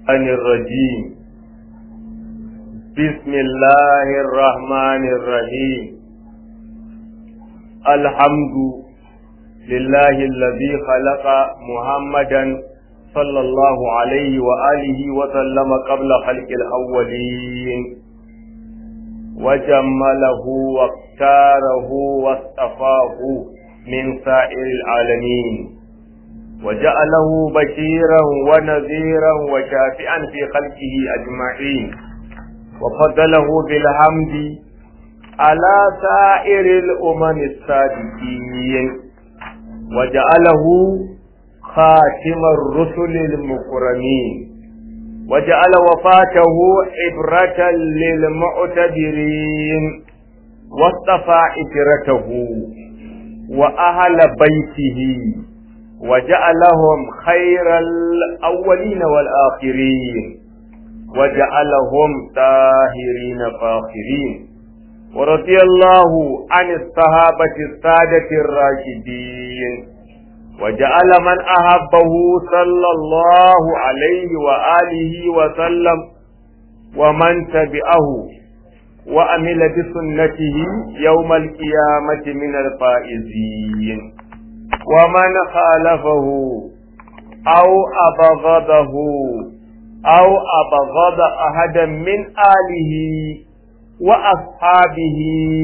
الشيطان الرجيم بسم الله الرحمن الرحيم الحمد لله الذي خلق محمدا صلى الله عليه وآله وسلم قبل خلق الأولين وجمله واختاره واصطفاه من سائر العالمين وجعله بشيرا ونذيرا وشافعا في خلقه أجمعين وفضله بالحمد على سائر الأمم السابقين وجعله خاتم الرسل المكرمين وجعل وفاته عبرة للمعتبرين واصطفى إجرته وأهل بيته وجعلهم خير الأولين والآخرين وجعلهم طاهرين فاخرين ورضي الله عن الصحابة السادة الراشدين وجعل من أحبه صلى الله عليه وآله وسلم ومن تبعه وأمل بسنته يوم القيامة من الفائزين ومن خالفه أو أبغضه أو أبغض أحدا من آله وأصحابه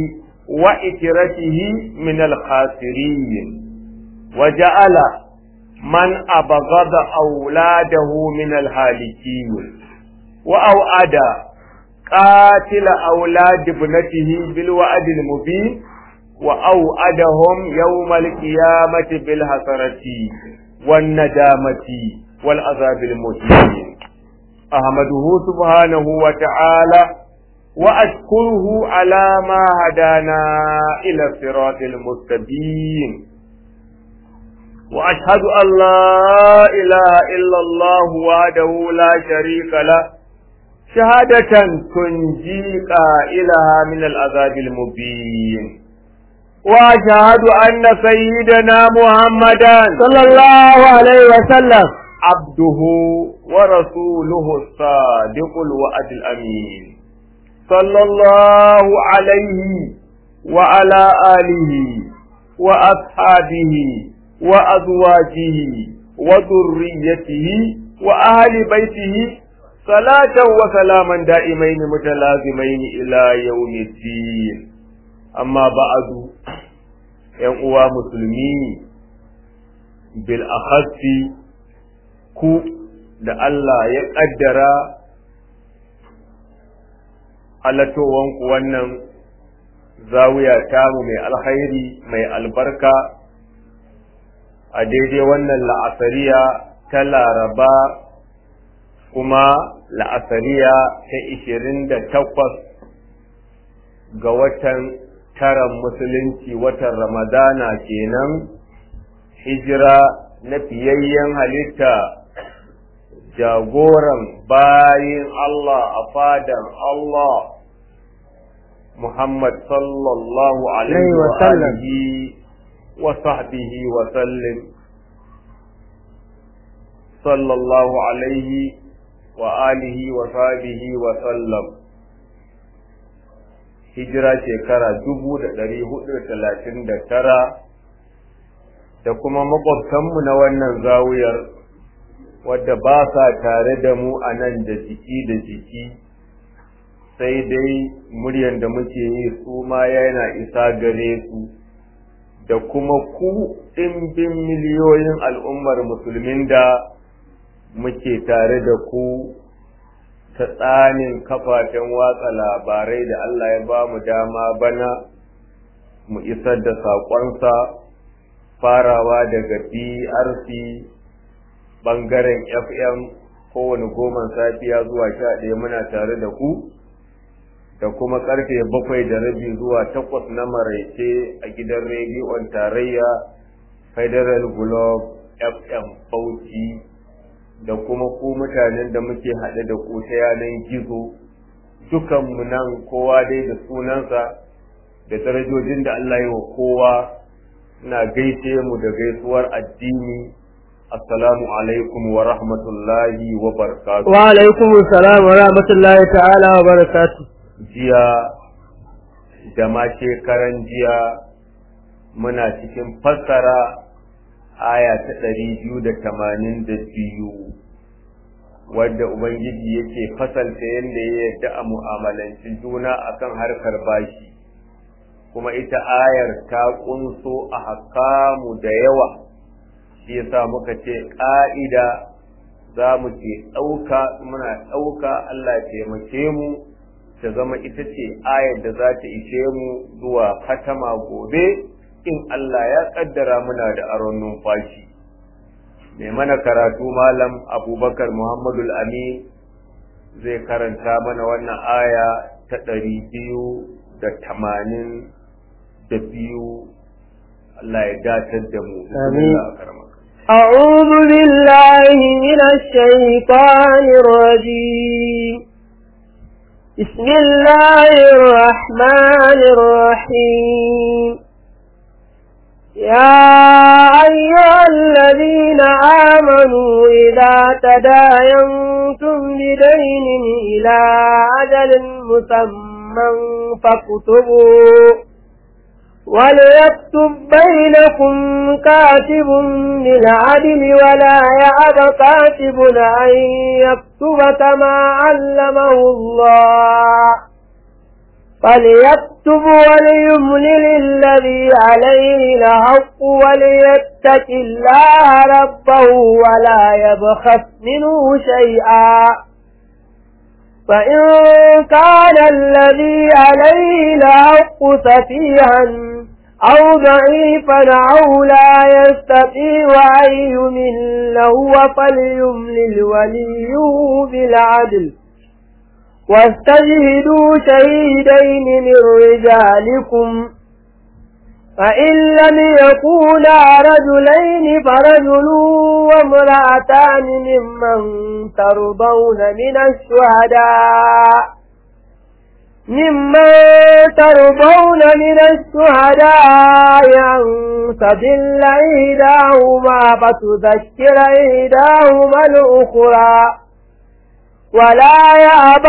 وإترته من الخاسرين وجعل من أبغض أولاده من الهالكين وأوعد قاتل أولاد ابنته بالوعد المبين وأوعدهم يوم القيامة بالحسرة والندامة والعذاب المهين أحمده سبحانه وتعالى وأشكره على ما هدانا إلى الصراط المستقيم وأشهد أن لا إله إلا الله وحده لا شريك له شهادة تنجي قائلها من العذاب المبين وأشهد أن سيدنا محمدا صلى الله عليه وسلم عبده ورسوله الصادق الوعد الأمين صلى الله عليه وعلى آله وأصحابه وأزواجه وذريته وأهل بيته صلاة وسلاما دائمين متلازمين إلى يوم الدين أما بعد ينقوى مسلمين بالأخص ku da Allah ya ƙaddara halatowanku wannan zawiya tamu mai alkhairi mai albarka a daidai wannan la'asariya ta laraba kuma la'asariya ta ishirin da takwas ga watan taran musulunci watan ramadana kenan hijira na fiyayyen halitta jagoran bayin Allah a fadan Allah Muhammad sallallahu alaihi wa alihi wa sahbihi wa sallim sallallahu alaihi wa alihi wa sahbihi wa sallam hijira shekara dubu da ɗari hudu da talatin da tara da kuma makwabtanmu na wannan zawuyar wadda ba sa tare da mu a nan da jiki da jiki sai dai muryan da muke yi su ma yana isa gare su da kuma ku ɗimbin miliyoyin al'ummar musulmin da muke tare da ku ta tsanin kafafen watsa labarai da Allah ya ba mu dama bana mu isar da saƙonsa farawa daga BRC bangaren FM kowane goman safiya zuwa sha ɗaya muna tare da ku da kuma karfe bakwai da rabi zuwa takwas na maraice a gidan rediyon tarayya Federal Globe FM Bauchi da kuma ku mutanen da muke haɗe da ku ta yanar gizo dukanmu nan kowa dai da sunansa da darajojin da Allah yi wa kowa na gaishe mu da gaisuwar addini assalamu alaikum wa rahmatullahi wa barakatuh wa alaikum assalam wa rahmatullahi ta'ala wa barakatuh jiya da ma shekaran jiya muna cikin fassara aya ta ɗari biyu da tamanin da biyu wadda ubangiji yake fasalta yadda ya yadda a mu'amalanci juna akan harkar bashi kuma ita ayar ta kunso a hakamu da yawa shi yasa muka ce ƙa'ida za mu ke ɗauka muna ɗauka Allah taimake mu ta zama ita ce ayar da za ta ishe mu zuwa katama gobe in Allah ya ƙaddara muna da aron numfashi mai mana karatu malam abubakar muhammadul amin zai karanta mana wannan aya ta ɗari biyu da tamanin da biyu Allah ya datar da mu Amin. أعوذ بالله من الشيطان الرجيم بسم الله الرحمن الرحيم يا أيها الذين آمنوا إذا تداينتم بدين إلى أجل مسمى فاكتبوا وليكتب بينكم كاتب بالعدل ولا يأب كاتب أن يكتب كما علمه الله فليكتب وليملل الذي عليه الحق وليتق الله ربه ولا يبخس منه شيئا فإن كان الذي عليه الحق سفيها أو ضعيفا أو لا يستطيع أن يمل هو فليملل وليه بالعدل واستجهدوا شهيدين من رجالكم فإن لم يكونا رجلين فرجل وامرأتان ممن ترضون من الشهداء ممن ترضون من الشهداء أن تضل إحداهما فتذكر إحداهما الأخرى ولا يأبى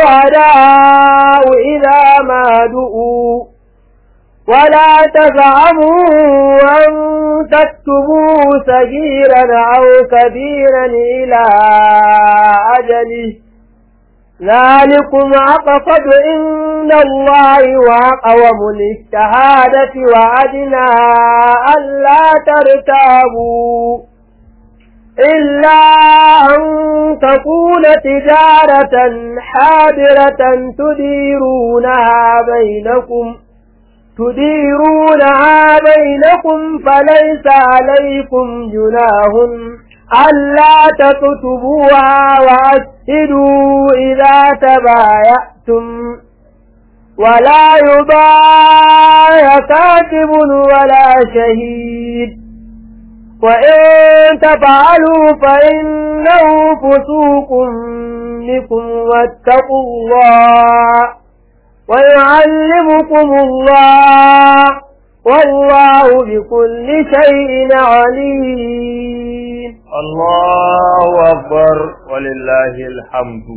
الشهداء إذا ما دؤوا ولا تزعموا أن تكتبوه صغيرا أو كبيرا إلى أجله ذلكم أقصد عند الله وأقوم للشهادة وأدنى ألا ترتابوا إلا أن تكون تجارة حاضرة تديرونها بينكم تديرونها بينكم فليس عليكم جناه ألا تكتبوها وأشهدوا إذا تبايعتم ولا يبايع كاتب ولا شهيد وإن تفعلوا فإنه فسوق بكم واتقوا الله ويعلمكم الله والله بكل شيء عليم الله أكبر ولله الحمد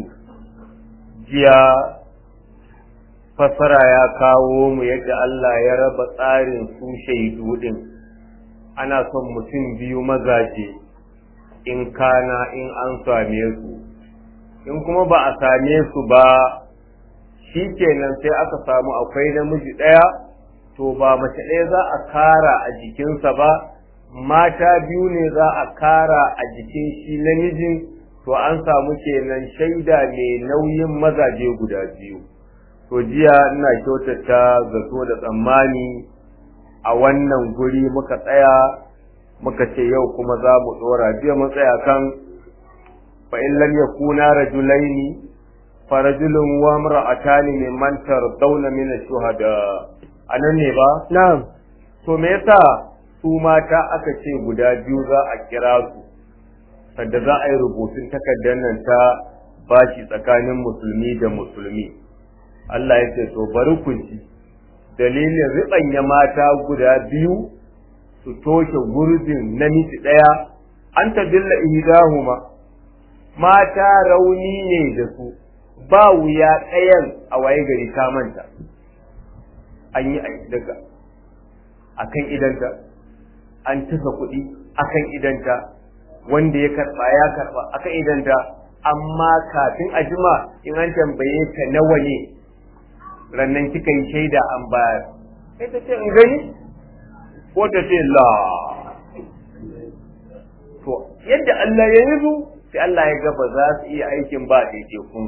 جيا fasara ya kawo mu yadda Allah ya raba tsarin su shaidu din ana son mutum biyu mazaje in kana in an same su in kuma ba a same su ba shi kenan sai aka samu akwai namiji ɗaya to ba mace ɗaya za a kara a jikinsa ba mata biyu ne za a kara a jikin shi namijin to an samu kenan shaida mai nauyin mazaje guda biyu to jiya ina kyautata zato da tsammani a wannan guri muka tsaya muka ce yau kuma za mu ɗora jiya mun tsaya kan fa in lam yakuna rajulaini farajulun wa imra'atani mimman tardawna min ash-shuhada anan ne ba na'am to me yasa su mata aka ce guda biyu za a kira su sanda za a yi rubutun takardar nan ta bashi tsakanin musulmi da musulmi Allah ya ce to bari ku ji dalilin riɓanya mata guda biyu su toshe gurbin namiji ɗaya an tadilla ihdahuma mata rauni ne da su ba wuya ɗayan a waye gari ta manta an yi daga akan idanta an tuka kuɗi akan idanta wanda ya karɓa ya karɓa akan idanta amma kafin a jima in an tambaye ta nawa ne rannan kika yi shaida an bayar sai ta ce in gani ko ta ce la to yadda Allah ya yi su sai Allah ya ga ba za su iya aikin ba kun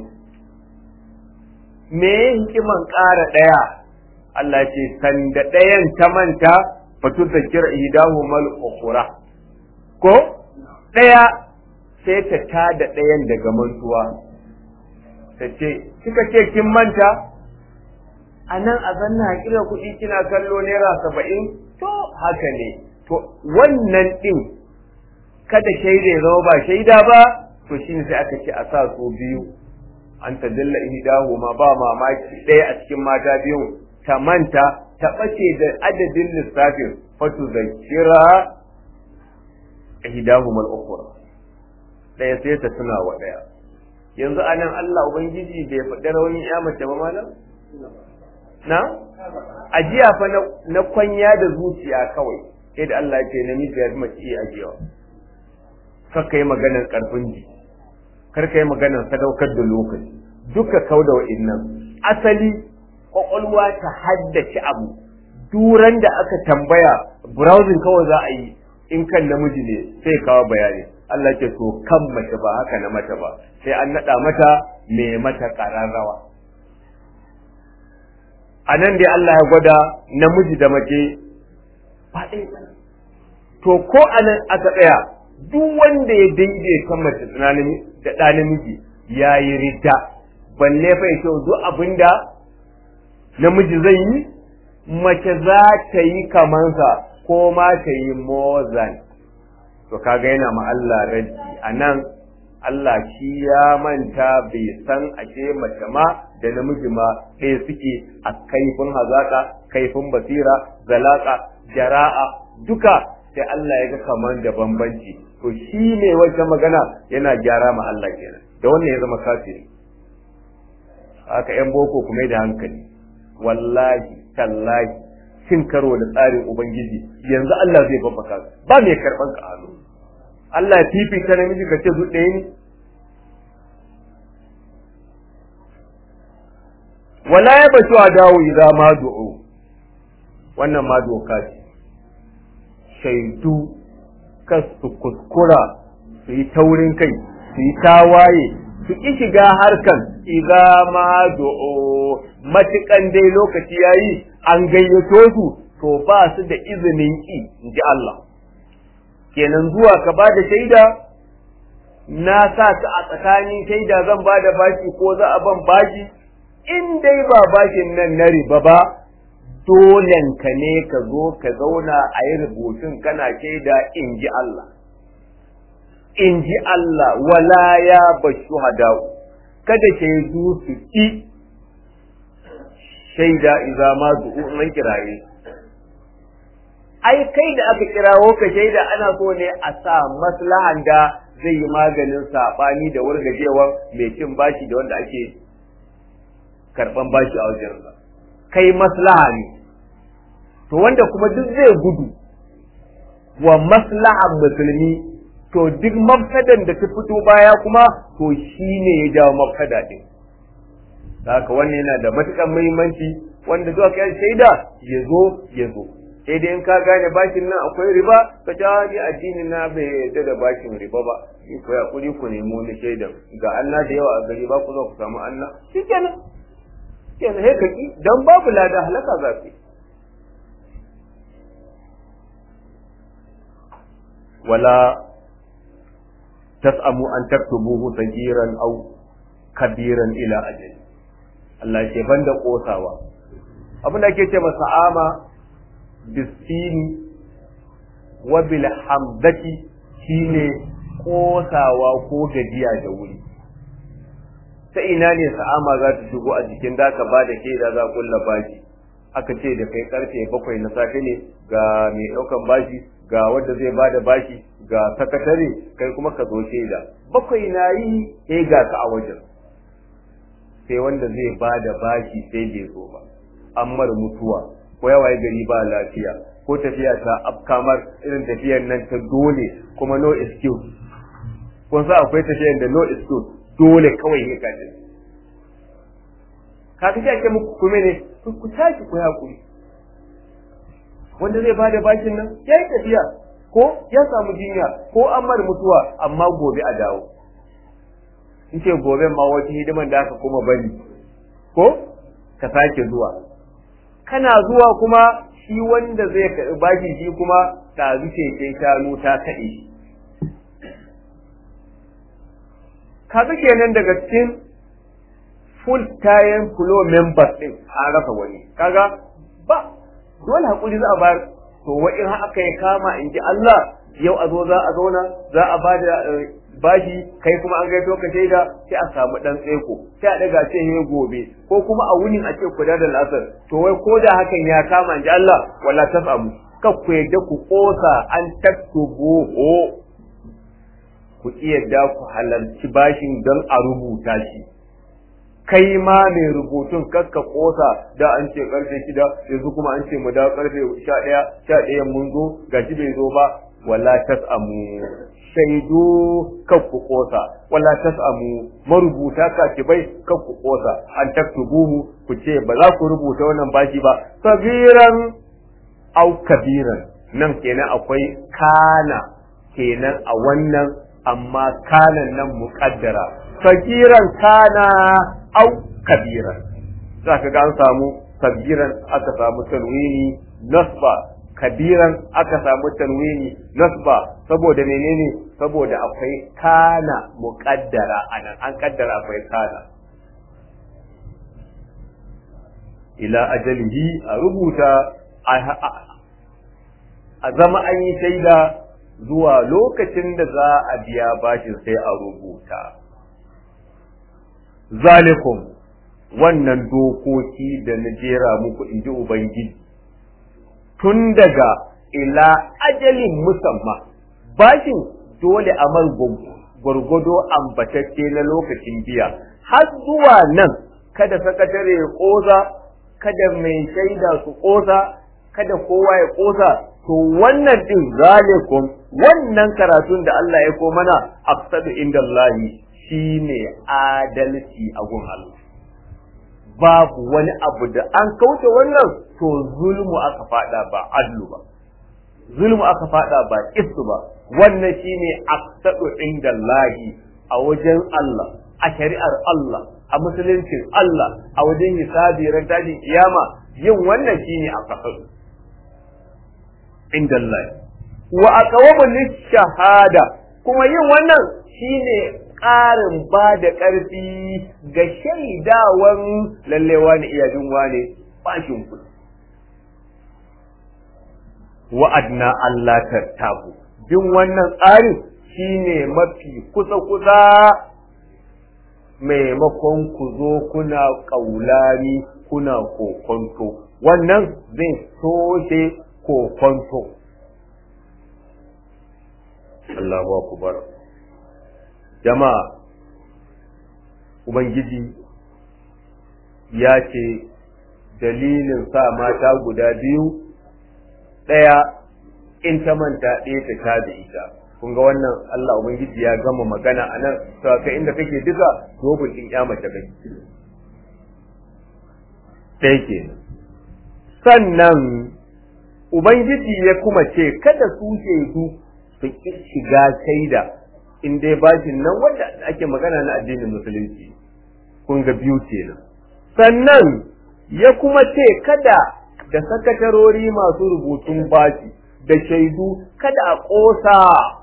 me hikiman ƙara ɗaya Allah ce sanda ɗayan ta manta fatu da kira idahu mal ukhra ko ɗaya sai ta tada ɗayan daga mantuwa ta ce kika ce kin manta a nan a zanna hakila kuɗi kina kallo naira saba'in to haka ne to wannan ɗin kada shaida ya zama ba shaida ba to shi sai aka ce a sa su biyu an ta dalla ihdahu ma ba mamaki ɗaya a cikin mata biyun ta manta ta ɓace da adadin lissafin fatu zakira ihdahu mal ukhra ɗaya sai ta tuna wa ɗaya yanzu anan Allah ubangiji bai faɗi rawanin ya mace ba malam na ajiya fa na kwanya da zuciya kawai sai da Allah ya ce namiji ya mace iya ajiyawa kar ka yi maganar karfin ji kar ka yi maganar sadaukar da lokaci duka kau da wa'innan asali kwakwalwa ta haddace abu duran da aka tambaya browsing kawai za a yi in kan namiji ne sai kawo bayani Allah ce to kan mace ba haka na mata ba sai an naɗa mata mai mata ƙararrawa a nan dai Allah ya gwada namiji da mace ba ɗaya to ko a nan aka tsaya duk wanda ya daidaita mace da ɗa namiji ya yi ridda balle fa yake duk abin da namiji zai yi mace za ta yi kamansa ko ma ta yi mozan to kaga yana ma Allah raddi a nan Allah shi ya manta bai san ashe mace ma da namiji ma ɗaya suke a kaifin hazaka kaifin basira zalaka jara'a duka sai Allah ya ga kamar da bambanci to shi ne wata magana yana gyara ma Allah kenan da wannan ya zama kafiri haka yan boko kuma da hankali wallahi tallahi cin karo da tsarin ubangiji yanzu Allah zai babbaka ba mai karban ka hannu Allah ya fifita namiji ka ce ɗaya ne wala ya batu a dawo idan ma du'u wannan ma doka ce shaidu kas su kuskura su yi taurin kai su yi tawaye su ki shiga harkan idza ma du'u matukan dai lokaci yayi an gayyato su to ba su da izinin ki inji Allah kenan zuwa ka ba da shaida na sa ka a tsakanin shaida zan ba da bashi ko za a ban bashi in dai ba bashin nan na riba ba dolen ka ne ka zo ka zauna a yi rubutun kana shaida in ji Allah in ji Allah wala ya bashu hadau kada shaidu su ki shaida iza ma du'u an kiraye ai kai da aka kirawo ka shaida ana so ne a sa maslahan da zai yi maganin sabani da wargajewa mai cin bashi da wanda ake karban bashi a wajen kai maslaha ne to wanda kuma duk zai gudu wa maslahan musulmi to duk mafsadan da ta fito baya kuma to shi ne ya jawo mafsada din haka wannan yana da matukan muhimmanci wanda zuwa kai shaida ya zo ya zo sai dai in ka gane bashin nan akwai riba ka ta ni addini na bai yarda da bashin riba ba ni ko ya kuri ku nemo ni shaidan ga Allah da yawa a gari ba ku zo ku samu Allah shikenan kenan sai ka ki dan babu lada halaka za ku wala tas'amu an taktubuhu sagiran aw kabiran ila ajali Allah ke banda kosawa abin da ake ce masa ama bisini wa bil hamdati shine kosawa ko gajiya da wuri ta ina ne sa'ama za ta shigo a jikin da ka bada shaida za kulla bashi aka ce da kai karfe bakwai na safe ne ga mai daukan bashi ga wanda zai bada bashi ga sakatare kai kuma ka zo shaida bakwai na yi sai ga ka a wajen sai wanda zai bada bashi sai bai zo ba ammar mutuwa ko yawaye gari ba lafiya ko tafiya ta afkamar irin tafiyar nan ta dole kuma no excuse kun sa akwai tafiyar da no excuse dole kawai ne kaje ka ga ake muku kuma ne ku tashi ku hakuri wanda zai bada bashin nan yayi tafiya ko ya samu jinya ko an mar mutuwa amma gobe a dawo in ce gobe ma wata hidiman da aka kuma bari ko ka sake zuwa kana zuwa kuma shi wanda zai karɓi bashi shi kuma ɗazu keken shanu ta kaɗe shi kaga kenan daga cikin full time flow members ɗin an rasa wani kaga ba dole hakuri za a bayar to wa in haka ya kama in ji Allah yau a zo za a zauna za a ba da bashi kai kuma an gaito ka shaida sai a samu dan tseko sai a daga ce he gobe ko kuma a wunin a ce ku da lasar to wai ko da hakan ya kama in ji Allah wala tasamu kar ku yadda ku kosa an taktubu ho ku iya da ku halarci bashin don a rubuta shi kai ma mai rubutun kakka kosa da an ce karfe shida yanzu kuma an ce mu da karfe sha ɗaya sha ɗaya mun zo gashi bai zo ba wala tasamu shaidu kakku kosa wala tasamu marubuta katibai kakku kosa an taktubuhu ku ce ba za ku rubuta wannan bashi ba sabiran au kabiran nan kenan akwai kana kenan a wannan amma kanan nan muƙaddara sagiran kana au kabiran za ka ga an samu sagiran aka samu tanwini nasba kabiran aka samu tanwini nasba saboda menene saboda akwai kana muƙaddara anan an kaddara akwai kana ila ajalihi a rubuta a zama an yi shaida zuwa lokacin da za a biya bashin sai a rubuta zalikum wannan dokoki da na jera muku in ji ubangiji tun daga ila ajalin musamman bashin dole a mar gwargwado ambatacce na lokacin biya har zuwa nan kada sakatare ya ƙosa kada mai shaida su ƙosa kada kowa ya ƙosa to wannan din zalikum wannan karatun da Allah ya ko mana aqsadu indallahi shine adalci a gun Allah babu wani abu da an kauce wannan to zulmu aka fada ba adlu ba zulmu aka fada ba istu ba wannan shine aqsadu indallahi a wajen Allah a shari'ar Allah a musuluncin Allah a wajen hisabi ran tashin kiyama yin wannan shine aqsadu inda Allah wa aqwamu shahada kuma yin wannan shine ƙarin ba da ƙarfi ga shaidawan lallewa ne iya jin wane bashin ku wa adna Allah tattabu bin wannan tsarin shine mafi kusa kusa maimakon ku zo kuna ƙaulani kuna kokonto wannan zai toshe kokonto Allahu akbar jama'a ubangiji ya ce dalilin sa mata guda biyu ɗaya in ta manta ɗaya ta ta da ita kun ga wannan Allah ubangiji ya gama magana a nan to kai inda kake duka dobin ɗin ya mace kai ɗaya kenan sannan Ubangiji ya kuma ce kada su shaidu su shiga shaida in dai bashin nan wanda ake magana na addinin musulunci kun ga biyu kenan sannan ya kuma ce kada da sakatarori masu rubutun bashi da shaidu kada a ƙosa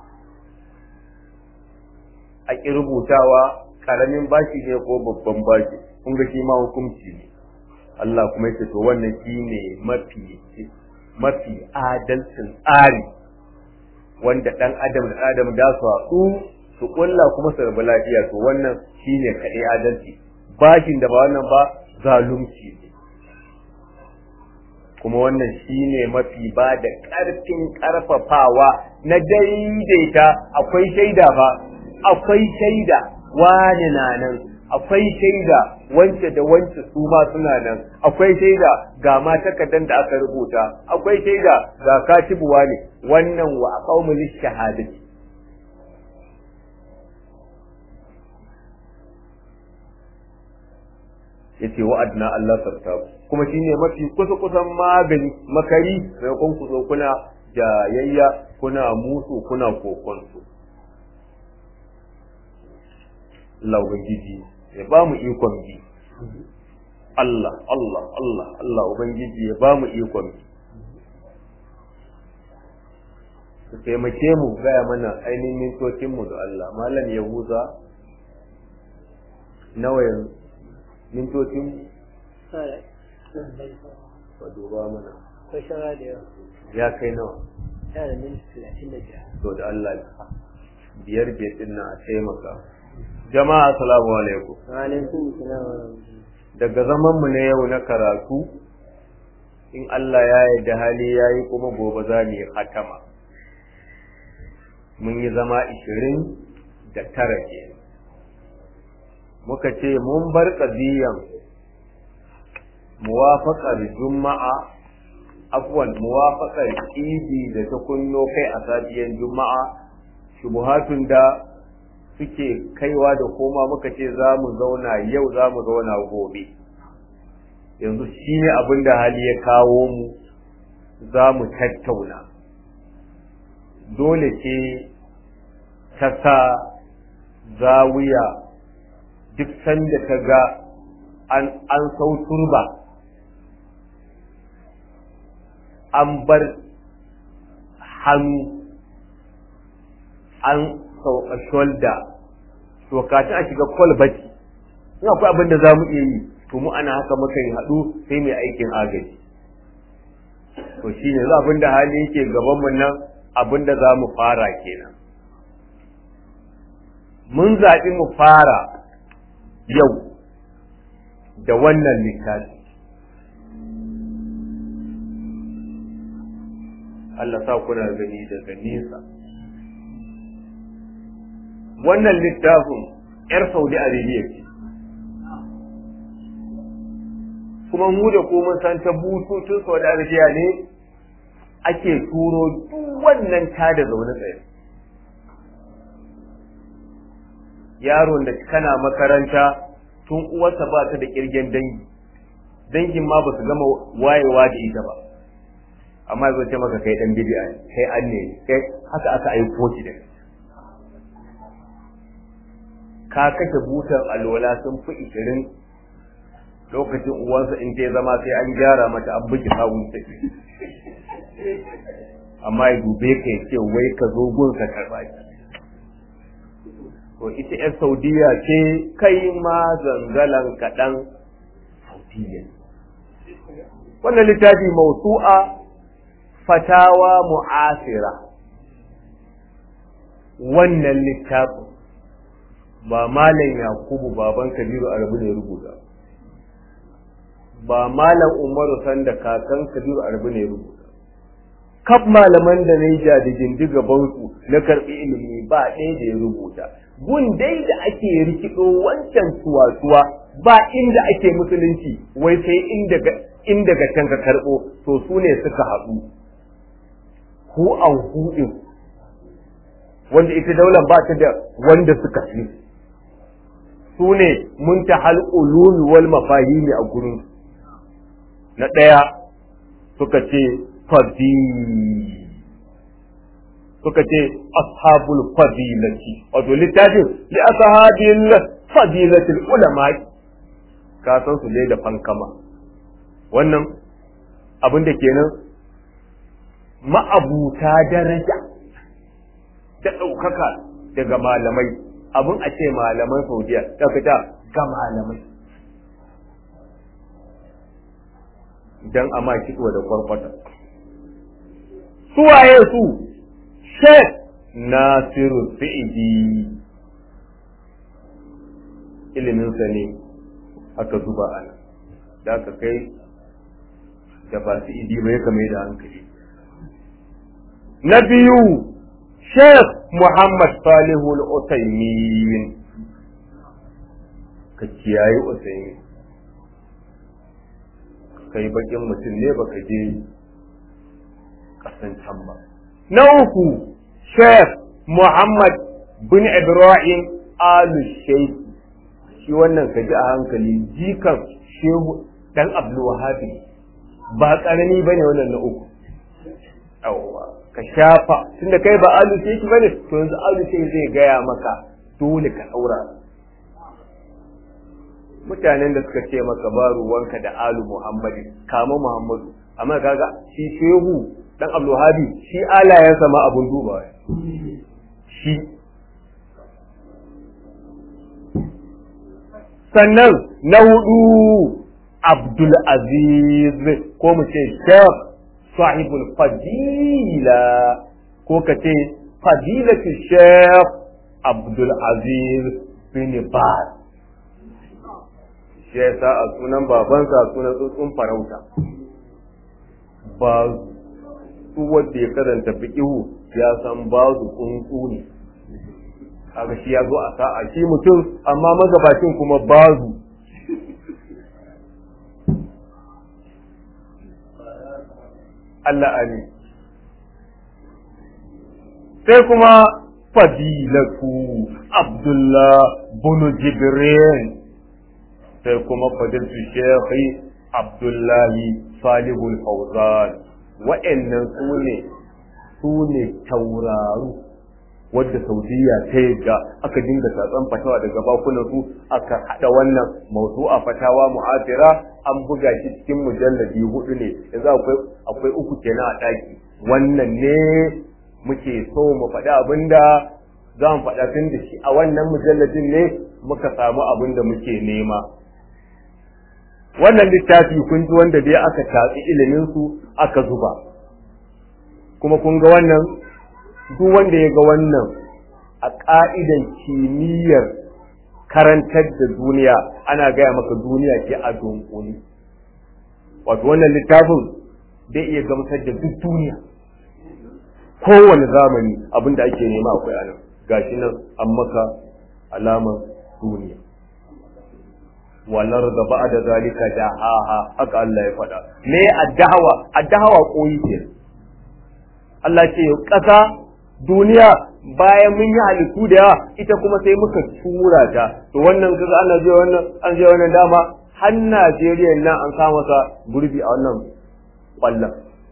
a ƙi rubutawa ƙaramin bashi ne ko babban bashi kun ga shi ma hukunci ne Allah kuma ya ce to wannan shine mafi mafi adalcin tsari wanda ɗan adam da adam da su haɗu su ƙulla kuma su rabu lafiya to wannan shine kaɗai adalci bashin da ba wannan ba zalunci ne kuma wannan shine mafi ba da ƙarfin ƙarfafawa na daidaita akwai shaida fa akwai shaida wani na nan akwai shaida wance da wance su ma suna nan akwai shaida ga ma takardan da aka rubuta akwai shaida ga katibuwa ne wannan wa qaumul shahadati yace wa'adna Allah sartabu kuma shine mafi kusa kusan magani makari maimakon ku zo kuna jayayya kuna musu kuna kokonsu Allah ubangiji ya ba mu ikon bi Allah Allah Allah Allah ubangiji ya ba mu ikon bi su taimake mu gaya mana ainihin mintocinmu da Allah malam yahuza nawa yanzu mintocin ba duba mana Akwai shara da yawa. ya kai nawa Yana da minti talatin da biyar. to da Allah ya biyar biyar din na a taimaka jama'a assalamu alaikum Alaikum salam wa rahmatullahi. daga zaman mu na yau na karatu in Allah ya yarda hali yayi kuma gobe za mu yi hatama mun yi zama ishirin da tara ke muka ce mun bar ƙadiyan muwafaƙar juma'a afwan muwafaƙar idi da ta kunno kai a safiyan juma'a shubuhatun da suke kaiwa da koma muka ce za mu zauna yau za mu zauna gobe yanzu shi ne abin da hali ya kawo mu za mu tattauna dole ce ta sa zawiya duk sanda ta ga an sau turba an bar hannu an sauka shoulder to kafin a shiga kwalbati in akwai abin da za mu iya yi to mu ana haka muka yi haɗu sai mai aikin agaji to shi ne abin da hali yake gabanmu nan abin da za mu fara kenan mun zaɓi mu fara yau da wannan littafi Allah sa kuna gani daga nesa wannan littafin 'yar saudi arabia ce kuma mu da kuma san ta bututun saudi arabia ne ake turo duk wannan ta da zaune tsaye yaron da kana makaranta tun uwarsa ba ta da kirgen dangi dangin ma ba su gama wayewa da ita ba amma zai ce maka kai dan bid'a ne kai an ne kai haka aka aiko shi da ka kashe butar alwala sun fi ishirin lokacin uwansa in ta zama sai an gyara mata an buki sawun ta amma ya dube ka ya ce wai ka zo gun ka karba shi to ita yan saudiya ce kai ma zangalan kaɗan saudiya wannan littafi mausu'a fatawa mu'asira wannan littafin ba malam yakubu baban kabiru arabu ne rubuta ba malam umaru sanda kakan kabiru arabu ne rubuta kaf malaman da na yi jadigin gabansu na karɓi ilimi ba ɗaya da ya rubuta gun dai da ake rikido wancan tuwa-tuwa ba inda ake musulunci wai sai inda ga can ka karɓo to su ne suka haɗu ku an huɗin wanda ita daular ba ta da wanda suka fi su ne mun ta ulumi wal mafahimi a gurin na ɗaya suka ce fadi suka ce ashabul fadilati wato littafin li ashabil fadilatil ulama ka san su dai da fankama wannan abin da kenan ma'abuta daraja da ɗaukaka daga malamai abin a ce malaman saudiya ta fita ga malamai don a ma kitwa da kwarkwata suwaye su shek nasiru fi'idi iliminsa ne aka zuba ana da aka kai da ba su idi ba ya kame da hankali na biyu Sheikh Muhammad Salihu al-Utaymin ka kiyaye Utaymin kai bakin mutum ne baka je kasan can ba na uku Sheikh Muhammad bin Ibrahim al-Sheikh shi wannan ka ji a hankali jikan Shehu dan Abdul Wahhab ba karami bane wannan na uku yawwa ka shafa tunda kai ba alu sai ki bane to yanzu alu sai zai gaya maka dole ka daura mutanen da suka ce maka ba ruwanka da alu muhammadi kama muhammadu amma kaga shi shehu dan abdulhabi shi alayen sama abun duba shi sannan na hudu abdul aziz ko mu ce shekh sahibul fadila ko ka ce fadilatu shekh abdul aziz bin baz shi yasa a sunan babansa sunan tsuntsun farauta ba su wanda ya karanta fiqihu ya san bazu tsuntsu ne kaga shi ya zo a sa'a shi mutum amma magabacin kuma bazu Allah amin sai kuma fadilatu Abdullah bin Jibril sai kuma fadilatu Shekhi Abdullahi Salihul Fawzan wa'annan su ne su ne tauraru wadda Saudiya ta yadda aka dinga tatsan fatawa daga bakunan su aka hada wannan mawdu'a fatawa mu'asira an buga shi cikin mujalladi hudu ne yanzu akwai akwai uku kenan a daki wannan ne muke so mu faɗi abinda za mu faɗa tun da shi a wannan mujalladin ne muka samu abin da muke nema wannan littafi kun ji wanda dai aka tatsi ilimin su aka zuba kuma kun ga wannan duk wanda ya ga wannan a ƙa'idan kimiyyar karantar da duniya ana gaya maka duniya ce a dunkuni wato wannan littafin zai iya gamsar da duk duniya kowane zamani abin da ake nema akwai a nan gashi nan an maka alamar duniya walar da ba da zalika da haha haka Allah ya faɗa me addahawa addahawa koyi ke Allah ce ƙasa duniya bayan mun yi halittu da yawa ita kuma sai muka tura ta to wannan kaga ana je wannan an je wannan dama har Najeriya nan an sa masa gurbi a wannan kwallon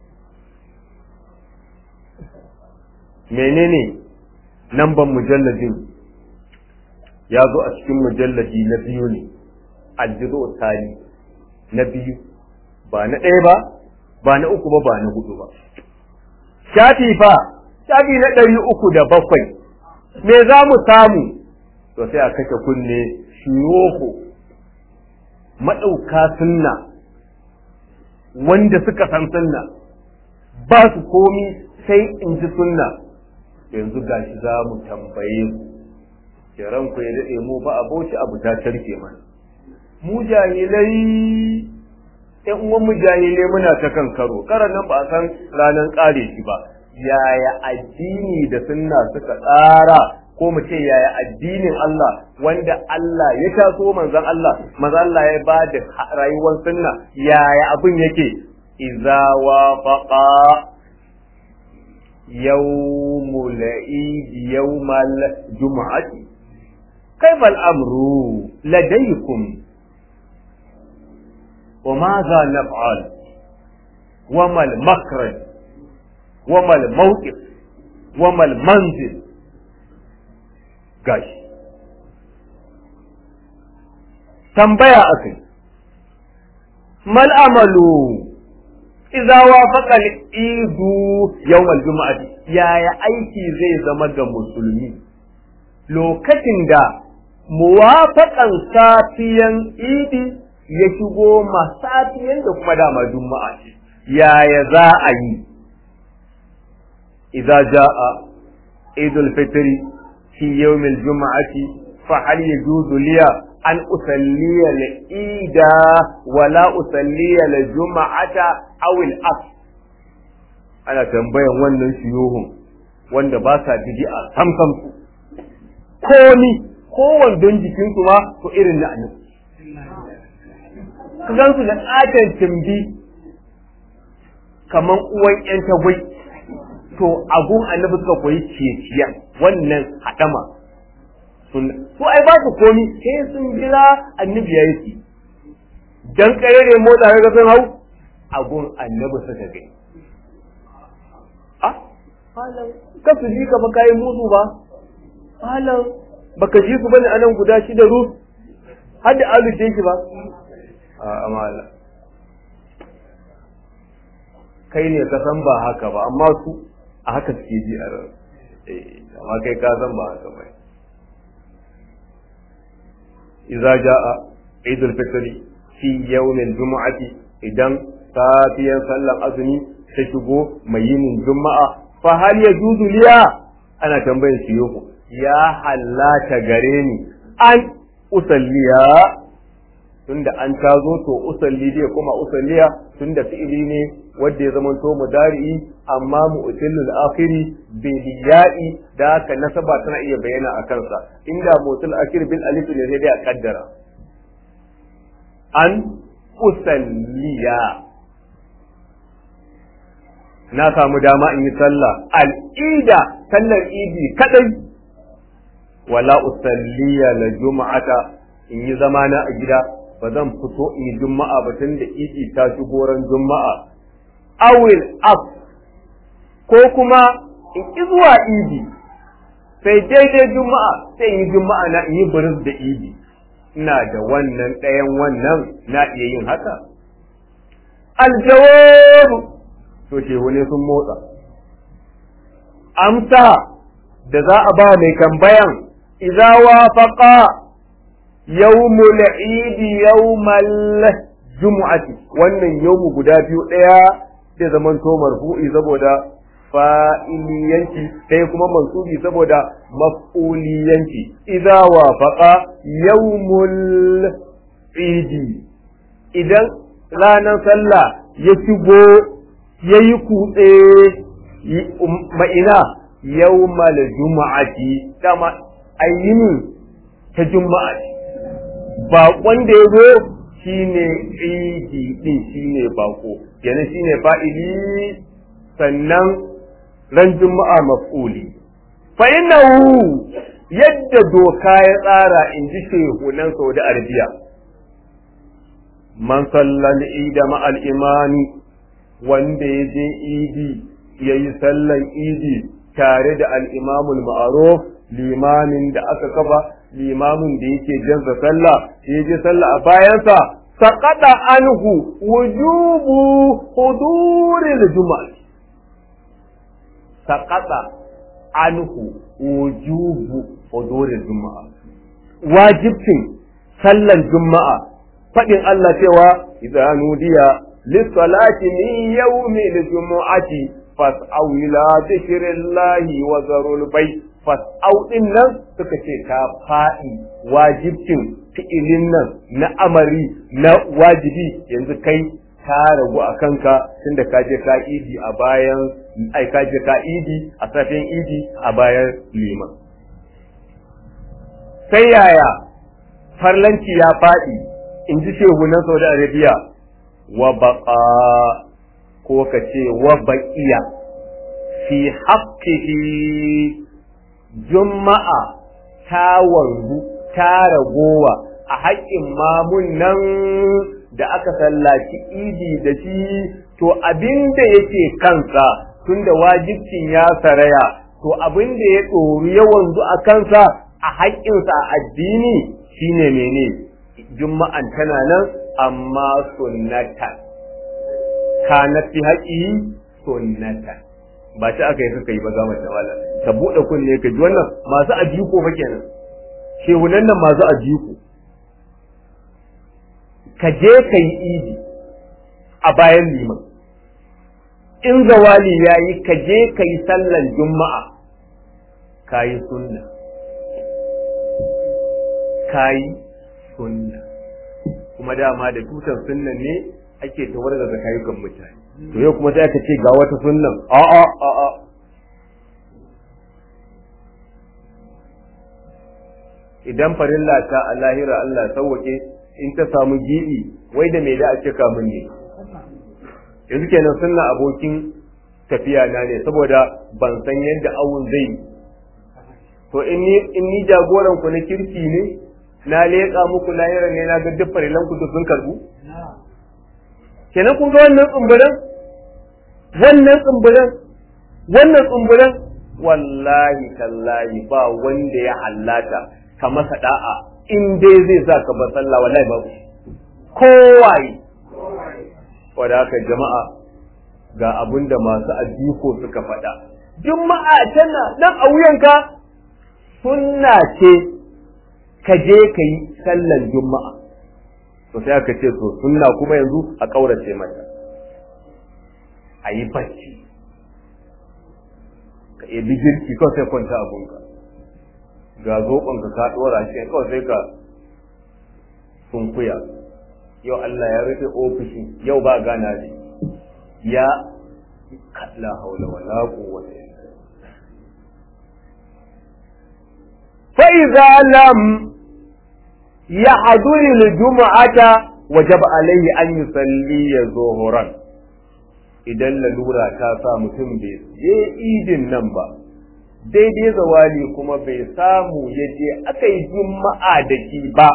menene namban mujalladin ya zo a cikin mujalladi na biyu ne aljizo tali na biyu ba na ɗaya ba ba na uku ba ba na hudu ba shafi fa shafi na ɗari uku da bakwai me za mu samu to sai a kashe kunne shiyoho maɗauka sunna wanda suka san sunna ba su komi sai in ji sunna yanzu gashi za mu tambaye ku kiran ku ya daɗe mu ba aboci abu ta tarke mana mu jahilai ƴan uwan mu jahilai muna ta kan karo karan nan ba a san ranar ƙare shi ba yaya addini da sunna suka tsara ko mu ce yaya addinin Allah wanda Allah ya taso manzon Allah manzon Allah ya ba da rayuwar sunna yaya abin yake idza wafaqa yawmul eid yawmal jum'ati kayfa al-amru ladaykum وماذا نفعل وما المخرج وما الموقف وما المنزل gashi tambaya akai mal amalu idza wafaqa al-idu yawm al-jum'ati yaya aiki zai zama ga musulmi lokacin da muwafaqan safiyan idi ya shigo ma safiyan da kuma dama juma'a ce yaya za a yi idza jaa idul fitri في يوم الجمعة فهل يجوز لي an usalliya al-ida wala usalliya al-juma'ata aw al-as ana tambayan wannan shuyuhun wanda ba sa bid'a sam sam su komi kowanne don jikin su ma to irin na annabi ka gan su da ƙaton timbi kaman uwan yan tagwai to agun annabi suka koyi ceciya wannan hadama sun su ai ba su komi sai sun jira annabi ya yi dan kare ne motsa ga sun hau agun annabi suka gai ah halan ka su ji ka ba kai musu ba halan baka ji su bane anan guda shi da rus har da alu shi ba a amala kai ne ka san ba haka ba amma su a haka suke ji a ran amma kai ka san ba haka ba idza jaa idul fitri fi yawmil jumu'ati idan safiyan sallan azumi ta shigo mai yinin juma'a fa hal yajuzu liya ana tambayar shi yoko ya hallata gare ni an usalliya tunda an tazo to usalli dai kuma usalliya tunda fi'ili ne wanda ya zama to mudari'i amma mu'tillul akhiri bil ya'i da ka nasaba tana iya bayyana a kansa inda mu'til akhir bil alif ne sai dai a kaddara an usalliya na samu dama in yi sallah al'ida sallar idi kadai wala usalliya la juma'ata in yi zamana a gida ba zan fito in yi juma'a ba tun da idi ta ci goron juma'a awil af ko kuma in ki zuwa idi sai daidai juma'a sai in yi juma'a na in yi buris da idi ina da wannan ɗayan wannan na iya yin haka aljawabu to shehu ne sun motsa amsa da za a ba mai tambayan idza wafaqa yawmul eid yawmal jumu'ati wannan yawmu guda biyu daya da zaman to marfu'i saboda fa'iliyanci sai kuma mansubi saboda maf'uliyanci idza wafaqa yawmul eid idan ranar sallah ya shigo yayi kutse ma'ina yawmal juma'ati dama ayyini ta juma'a baƙon da ya zo shine idi din shine bako kenan shine fa'ili sannan ran juma'a maf'uli fa innahu yadda doka ya tsara in ji shehunan Saudi Arabia man sallal ida ma'al imani wanda ya je idi ya yi sallan idi tare da al'imamul ma'aruf limamin da aka kafa limamin da yake jansa sallah ya je sallah a bayansa saƙaɗa anhu wujubu huduril juma'a saƙaɗa anhu wujubu huduril juma'a wajibcin sallan juma'a faɗin Allah cewa idan nudiya lissalati min yawmil jumu'ati fas'au ila zikrillahi wa zarul bai fas'au din nan suka ce ta faɗi wajibcin fi'ilin nan na amari na wajibi yanzu kai ta ragu a kanka tunda ka je ka idi a bayan ai ka je ka idi a safin idi a bayan liman sai yaya farlanci ya faɗi in ji shehunan saudi arabia wa baqa ko ka ce wa baqiya fi haqqihi juma'a ta wanzu ta ragowa a haƙƙin mamun nan da aka sallaci idi da shi to abin da yake kansa tunda wajibcin ya saraya to abin da ya ɗoru ya wanzu a kansa a haƙƙinsa a addini shine mene juma'an tana nan amma sunnatan kanat fi haƙi sunnatan ba ta aka yi suka yi ba za mu tawala ka buɗe kunne ka ji wannan masu ajiko fa kenan shehunan nan masu ajiko ka je ka yi idi a bayan liman in zawali ya yi ka je ka yi sallan juma'a ka yi sunna ka yi sunna kuma dama da tutar sunnan ne ake tawar da zakayukan mutane to yau kuma sai aka ce ga wata sunnan a a a a idan farilla ta a lahira Allah sauwake in ta samu gibi wai da me da a cika mun ne yanzu kenan sunna abokin tafiya na ne saboda ban san yadda awun zai to in ni in ni jagoran ku na kirki ne na leƙa muku lahira ne na ga duk farilan ku sun karbu kenan kun ga wannan tsumburan wannan tsumburan wannan tsumburan wallahi tallahi ba wanda ya hallata ka masa da'a in dai zai sa ka bar sallah wallahi babu kowaye wanda haka jama'a ga abin da masu addiko suka faɗa juma'a tana nan a wuyanka sunna ce ka je ka yi sallan juma'a to sai aka ce to sunna kuma yanzu a ƙaurace mata a yi bacci ka ebi girki kawai sai kwanta abunka ga zoɓonka ka ɗora shi kawai sai ka sunkuya yau Allah ya rufe ofishi yau ba gana ne ya la haula wala quwwata fa idza lam yahduri al-jum'ata wajab alayhi an yusalli zuhuran idan lalura ta sa mutum bai je idin nan ba daidai zawali kuma bai samu ya je aka yi juma'a da shi ba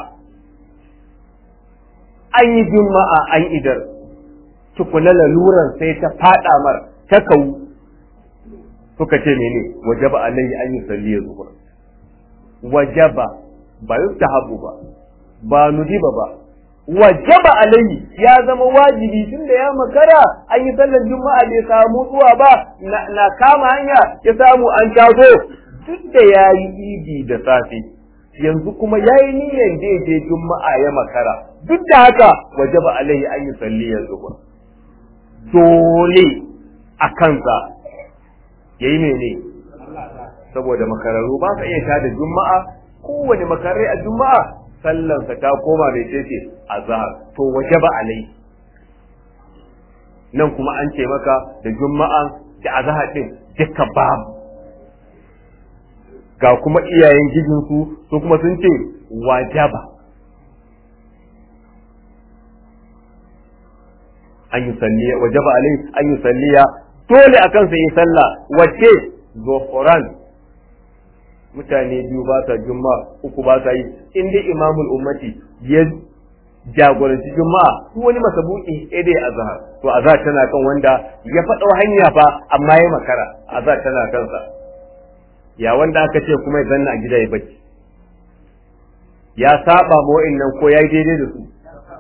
an yi juma'a an idar tukuna laluran sai ta fada mar ta kawu suka ce mene wajaba alayhi an yusalli zuhur wajaba ba yustahabu ba ba nudiba ba wajaba alayhi ya zama wajibi tunda ya makara an yi sallar juma'a bai samu zuwa ba na kama hanya ya samu an tazo duk da ya yi idi da safe yanzu kuma ya yi niyyar da je juma'a ya makara duk da haka wajaba alayhi an yi salli yanzu ba dole a kansa ya yi mene saboda makararru ba sa iya tada juma'a kowane makarai a juma'a sallansa ta koma mai ce a zahar to waje ba alai nan kuma an ce maka da juma'a da azahar din duka babu ga kuma iyayen gijinsu su kuma sun ce wajaba an yi salliya wajaba alai an yi salliya dole a kansa yi sallah wacce zoforan mutane biyu ba sa jumma uku ba sa yi in dai imamul ummati ya jagoranci juma'a duk wani masabuki sai dai azhar to azhar tana kan wanda ya faɗo hanya fa amma ya makara azhar tana kansa ya wanda aka ce kuma ya zanna a gida ya bacci ya saba ma wa'annan ko yayi daidai da su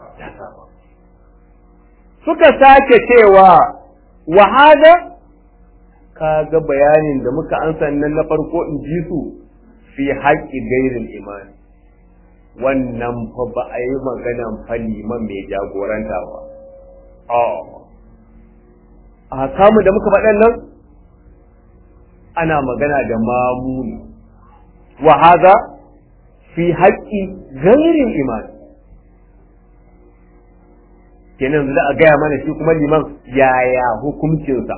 suka sake cewa wa hada kaga bayanin da muka ansa nan na farko in ji su fi haƙƙi gairin imani wannan fa ba a yi maganan fa liman mai jagoranta ba a kamu da muka faɗan nan ana magana da mamuni wa haza fi haƙƙi gairin imani kenan za a gaya mana shi kuma liman yaya hukuncinsa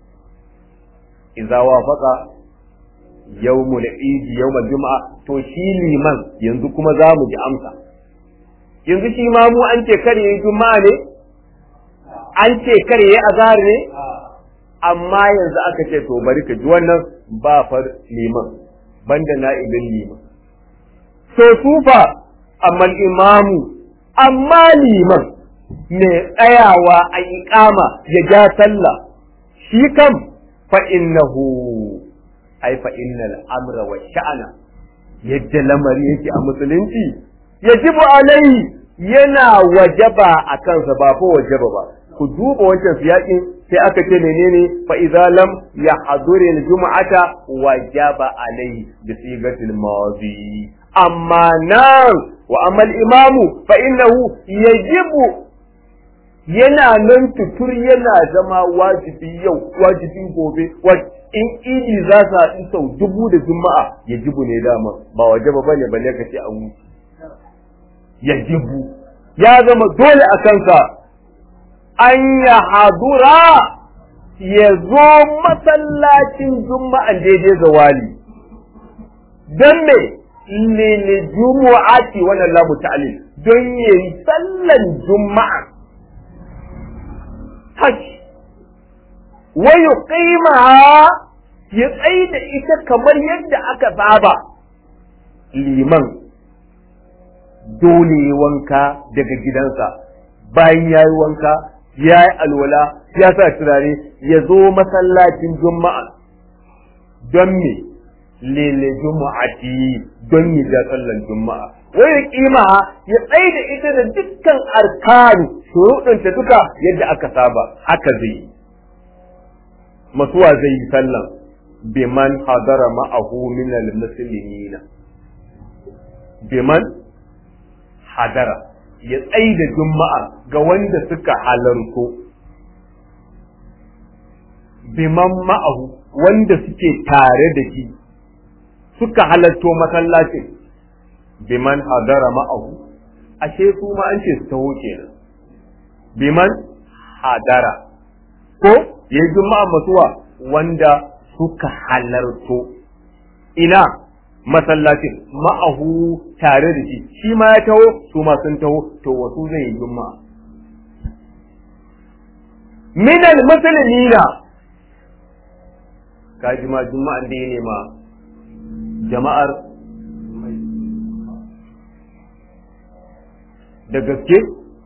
idza wafaqa yawmul idi yawmul juma'a to shi liman yanzu kuma za mu ji amsa yanzu shi ma mu an ce kare yi juma'a ne an ce kare yi azhar ne amma yanzu aka ce to bari ka ji wannan ba far liman banda na'ibin liman to sufa amma imamu amma liman mai tsayawa a iƙama ya ja sallah shi kam fa innahu ai fa innal amra wa sha'ana yadda lamari yake a musulunci yajibu alai yana wajaba a kansa ba ko wajaba ba ku duba wancan siyaƙin sai aka ce menene fa idza lam yahduri al-jum'ata wajaba alai bi sigatil madi amma nan wa amal imamu fa innahu yajibu yana nan tutur yana zama wajibi yau wajibi gobe in idi za su haɗu sau dubu da juma'a ya jibu ne dama ba waje ba bane balle ka ce an wuce yajibu ya zama dole a kansa an ya hadura ya zo masallacin juma'an daidai zawali don me lili jumu'ati wannan lamu ta'alil don yayi sallan juma'a hash wa yuqimaha ya tsaye da ita kamar yadda aka saba liman dole wanka daga gidansa bayan ya yi wanka ya yi alwala ya sa turare ya zo masallacin juma'a don me lele juma'ati don yi ja sallan juma'a wai kima ya tsaye da ita da dukkan arkani shuruɗinta duka yadda aka saba haka zai yi masuwa zai yi sallan biman hadara ma'ahu min al-muslimina biman hadara ya tsaye da juma'a ga wanda suka halarto biman ma'ahu wanda suke tare da shi suka halarto masallacin biman hadara ma'ahu ashe su ma an ce su taho kenan biman hadara ko ya yi juma'a masuwa wanda suka halarto ina masallacin ma'ahu tare da shi shi ma ya taho su ma sun taho to wasu zai yi juma'a minal musulmina ka ji ma juma'an da ya nema jama'ar da gaske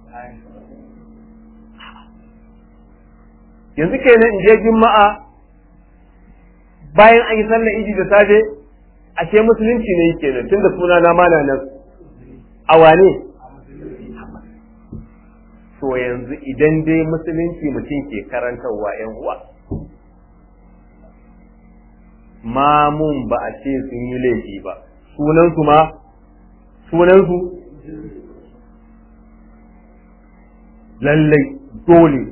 yanzu kenan in je juma'a bayan an yi sallar idi da safe ashe musulunci ne yake nan tunda suna na mana nan a wane to yanzu idan dai musulunci mutum ke karantarwa yan uwa mamun ba a ce sun yi laifi ba sunansu ma sunansu lallai dole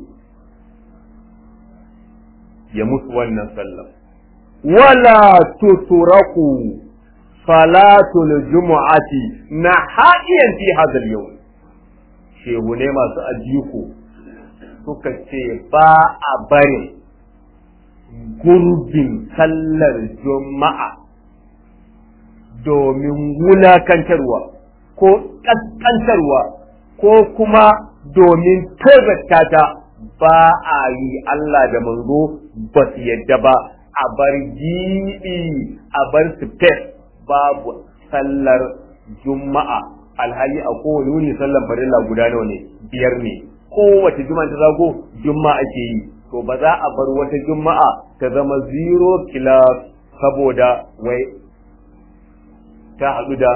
ya musu wannan sallah wala tuturaku salatul jumu'ati na haɗiyan fi hadal yau shehu ne masu ajiko suka ce ba a bari gurbin sallar juma'a domin wulakantarwa ko ƙasƙantarwa ko kuma domin tozarta ta ba a yi Allah da manzo ba su yadda ba a bar giɗi a bar space babu sallar juma'a alhali a kowane wuni sallar farilla guda nawa ne biyar ne kowace juma'a ta zago juma'a ake yi to ba za a bar wata juma'a ta zama zero class saboda wai ta haɗu da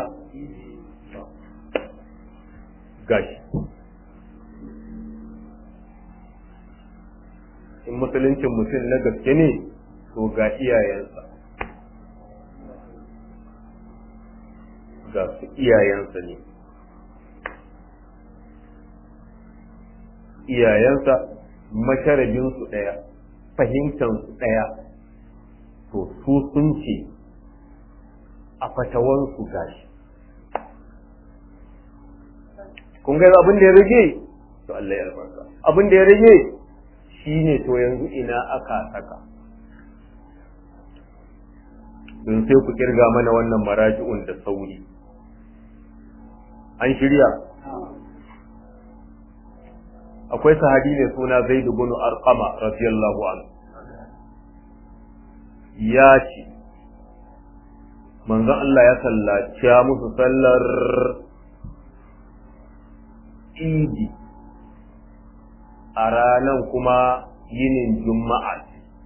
gashi in musuluncin mutum na gaske ne to ga iyayensa ga su iyayensa ne iyayensa masharabinsu ɗaya fahimtansu ɗaya to su sun ce a fatawansu gashi kun ga abin da ya rage to Allah ya albarka abin da ya rage shine to yanzu ina aka saka don sai ku kirga mana wannan maraji'un da sauri an shirya akwai sahabi ne suna Zaid ibn Arqama radiyallahu anhu ya ce manzon Allah ya sallaci musu sallar idi a ranan kuma yinin juma'a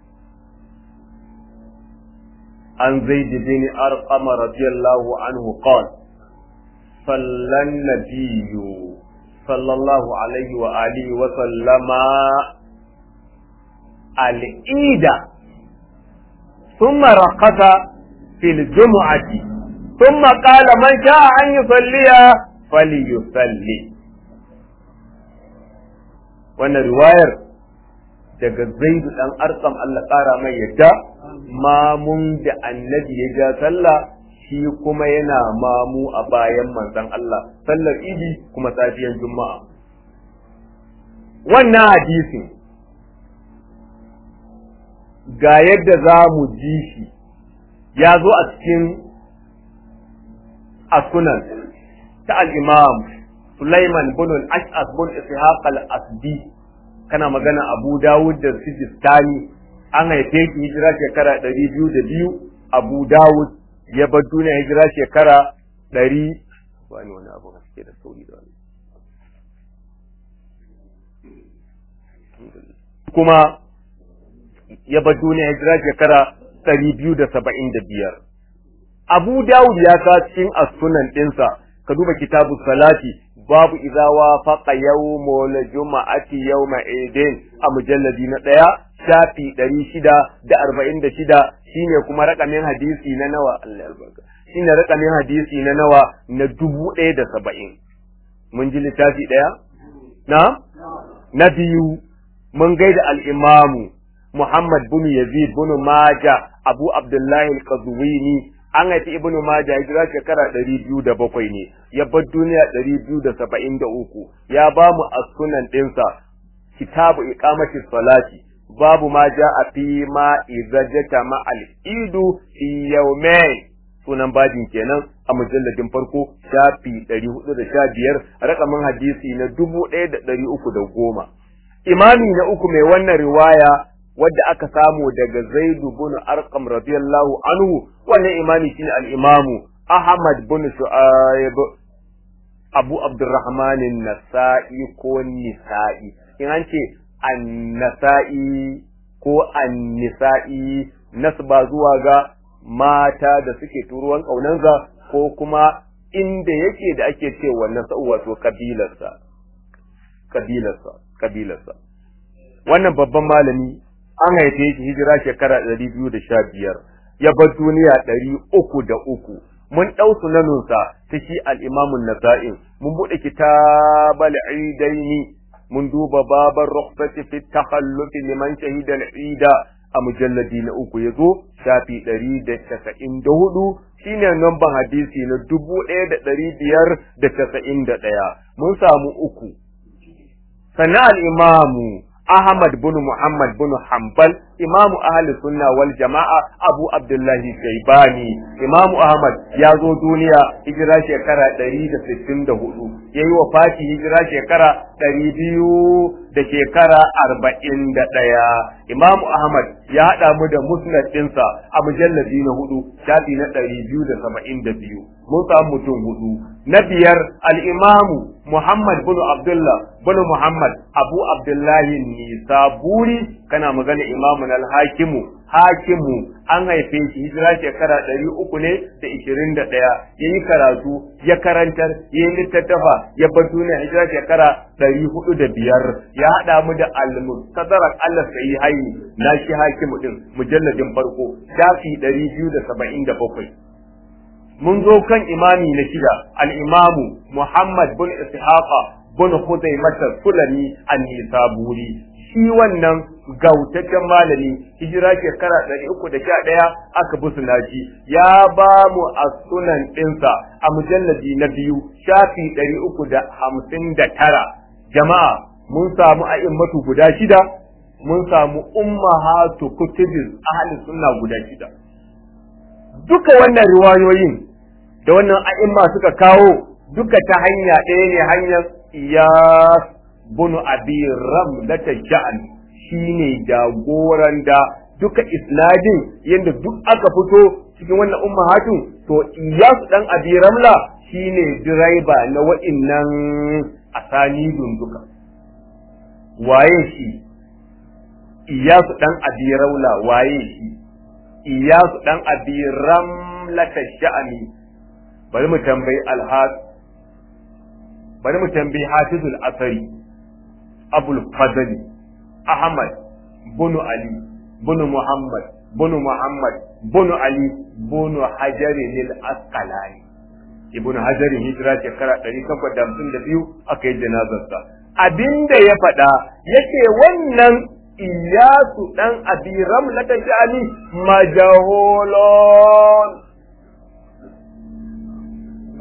an zaid bin arqama radiyallahu anhu qala صلى النبي صلى الله عليه وآله وسلم العيد ثم رقص في الجمعة ثم قال من شاء أن يصلي فليصلي wannan riwayar daga zaidu dan arkam Allah ƙara mai yadda mamun da annabi ya ja sallah shi kuma yana mamu a bayan manzon Allah sallar idi kuma safiyan juma'a wannan hadisin ga yadda za mu ji shi ya zo a cikin asunan ta al-imam Sulaiman bin al-Ash'as bin Ishaq al-Asdi kana magana Abu Dawud da Sijistani an haife shi hijira shekara ɗari biyu da biyu Abu Dawud ya bar duniya hijira shekara ɗari wani wani abu da suke da sauri da wani kuma ya bar duniya hijira shekara ɗari biyu da saba'in da biyar Abu Dawud ya sa cikin asunan ɗinsa ka duba kitabu salati babu idza wafaqa yawmul juma'ati yawma idin a mujalladi na ɗaya shafi ɗari shida da arba'in da shida shine kuma rakamin hadisi na nawa Allah albarka shine rakamin hadisi na nawa na dubu ɗaya da saba'in mun ji littafi ɗaya na na biyu mun gaida al-imamu Muhammad bin Yazid bin Maja Abu Abdullahi al-Qazwini an haifi Ibn Maja hijira shekara ɗari biyu da bakwai ne ya bar duniya ɗari biyu da saba'in da uku ya ba mu a sunan ɗinsa kitabu iqamati salati babu ma ja a fi ma izajata ma al'idu fi yaumain sunan babin kenan a mujalladin farko shafi ɗari hudu da sha biyar rakamin hadisi na dubu ɗaya da ɗari uku da goma imami na uku mai wannan riwaya wadda aka samu daga zaidu bin arqam radiyallahu anhu wannan imami shine al-imamu ahmad bin shu'aib abu abdurrahman nasai ko nisa'i in an ce annasa'i ko annisa'i nasba zuwa ga mata da suke turuwan ƙaunansa ko kuma inda yake da ake ce wannan sa'u wato kabilarsa kabilarsa kabilarsa wannan babban malami an haife shi hijira shekara ɗari biyu da sha biyar ya bar duniya ɗari uku da uku mun ɗau sunanunsa ta shi al'imamun nasa'in mun buɗe kitabal idaini mun duba babar rukhsati fi takhallufi liman shahida al-ida a mujalladi na uku yazo shafi ɗari da casa'in da hudu shine namban hadisi na dubu ɗaya da ɗari biyar da casa'in da ɗaya mun samu uku sannan al-imamu Ahmad bin Muhammad bin Hanbal imamu ahli sunna wal jama'a Abu Abdullahi Shaibani imamu Ahmad ya zo duniya hijira shekara 164 yayi wafati hijira shekara 200 da shekara 41 imamu Ahmad ya hada mu da musnad ɗinsa a mujalladi na hudu shafi na 272 mun samu mutum hudu na biyar al-imamu Muhammad bin Abdullah bin Muhammad Abu Abdullahi Nisaburi kana magana imamu al-Hakimu Hakimu an haife shi hijira shekara ɗari uku ne da ishirin da ɗaya ya yi karatu ya karantar ya yi littattafa ya bar duniya hijira shekara ɗari hudu da biyar ya haɗa mu da al-mustadrak Allah sai hayi na shi Hakimu din mujalladin farko shafi ɗari biyu da saba'in da bakwai mun zo kan imami na shida al-imamu Muhammad bin Ishaqa bin Khuzaimah Sulami an-Nisaburi shi wannan gautaccen malami hijira shekara ɗari uku da sha ɗaya aka bi sunaji ya ba mu a sunan ɗinsa a mujalladi na biyu shafi ɗari uku da hamsin da tara jama'a mun samu a'immatu guda shida mun samu ummahatu kutubil ahli sunna guda shida duka wannan riwayoyin da wannan a'imma suka kawo duka ta hanya ɗaya ne hanyar iyas bunu abi ramlata ja'an shine jagoran da duka isnadin yadda duk aka fito cikin wannan ummahatun to iyas dan abi ramla shine direba na wa'innan asanidun duka waye shi iyasu dan abi raula waye shi iyasu dan abi ramlata sha'ani bari mu tambayi alhas bari mu tambayi hafizul asari abul fadli ahmad bunu ali bunu muhammad bunu muhammad bunu ali bunu hajari lil asqalani ibn hajar hijira shekara 852 aka yi janazarsa abinda ya faɗa yace wannan iyasu dan abi ramlata shani majahulun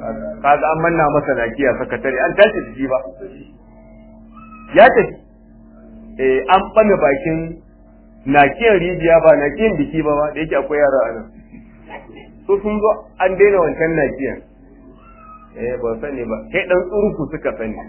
kaga an manna masa nakiya sakatare an tashi da shi ba ya tafi eh an bame bakin nakiyar rijiya ba nakiyar biki ba da yake akwai yara a nan so sun zo an daina wancan nakiyar eh ba sani ba kai dan tsuruku suka sani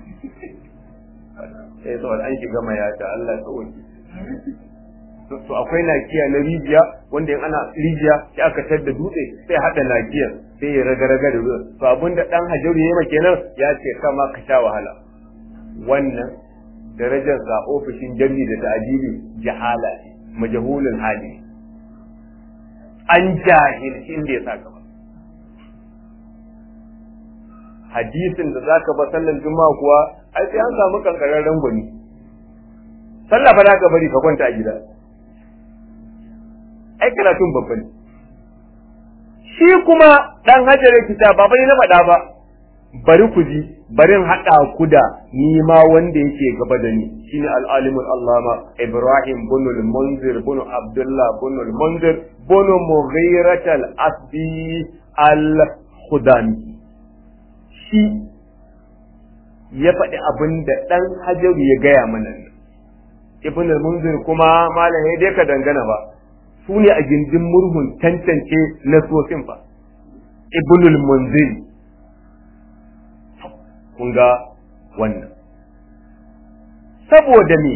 eh saboda an shiga mayata Allah ya tsawaki to akwai nakiya na rijiya wanda in ana rijiya sai aka tar da dutse sai hada nakiyar sai ya raga raga da dutse to abinda dan hajaru yayi kenan ya ce kama ka sha wahala wannan darajar sa ofishin jami da ta'adili jahala majhulul hali an jahilci inda ya saka ba hadisin da zaka ba sallan juma'a kuwa ai sai an samu kankararren gwani sallah fa zaka bari ka kwanta a gida ai karatun babba ne shi kuma dan hajjare kita ba bai na faɗa ba bari ku ji barin haɗa ku da ni ma wanda yake gaba da ni shine al-alimul allama ibrahim bin al-munzir bin abdullah bin al-munzir bin mughirat al-asbi al-khudami shi ya faɗi abin da ɗan hajaru ya gaya mana ibn al-munzir kuma malam ya dai ka dangana ba su ne a gindin murhun tantance na sosin fa ibn al-munzir kun ga wannan saboda me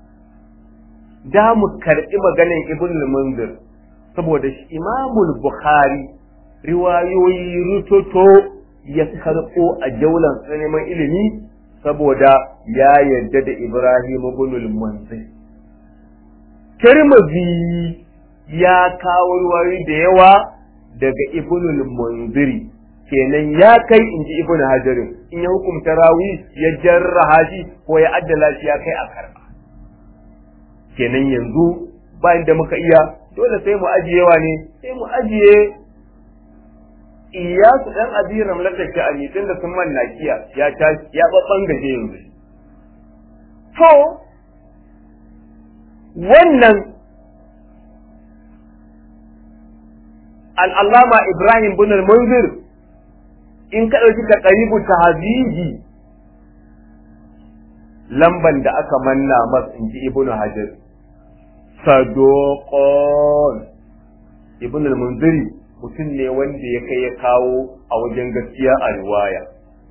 da mu karɓi maganin ibn al-munzir saboda shi imamul bukhari riwayoyi rutoto ya karɓo a jaulan neman ilimi saboda ya yarda da Ibrahim ibn al-Munzir. Tirmidhi ya kawo ruwayoyi da yawa daga ibn al-Munziri kenan ya kai inji ibn Hajarin in ya hukumta rawi ya jarraha shi ko ya addala shi ya kai a karba kenan yanzu bayan da muka iya dole sai mu ajiyewa ne sai mu ajiye iyasu dan abi ramlatar sha'ani tun da sun manna kiya ya ta ya babban gaje yanzu to wannan al'allama ibrahim bin al-munzir in ka ɗauki ka ƙaribu tahzibi lamban da aka manna masa in ji ibnu hajar sadoqon ibnu al-munziri mutum ne wanda ya kai ya kawo a wajen gaskiya a riwaya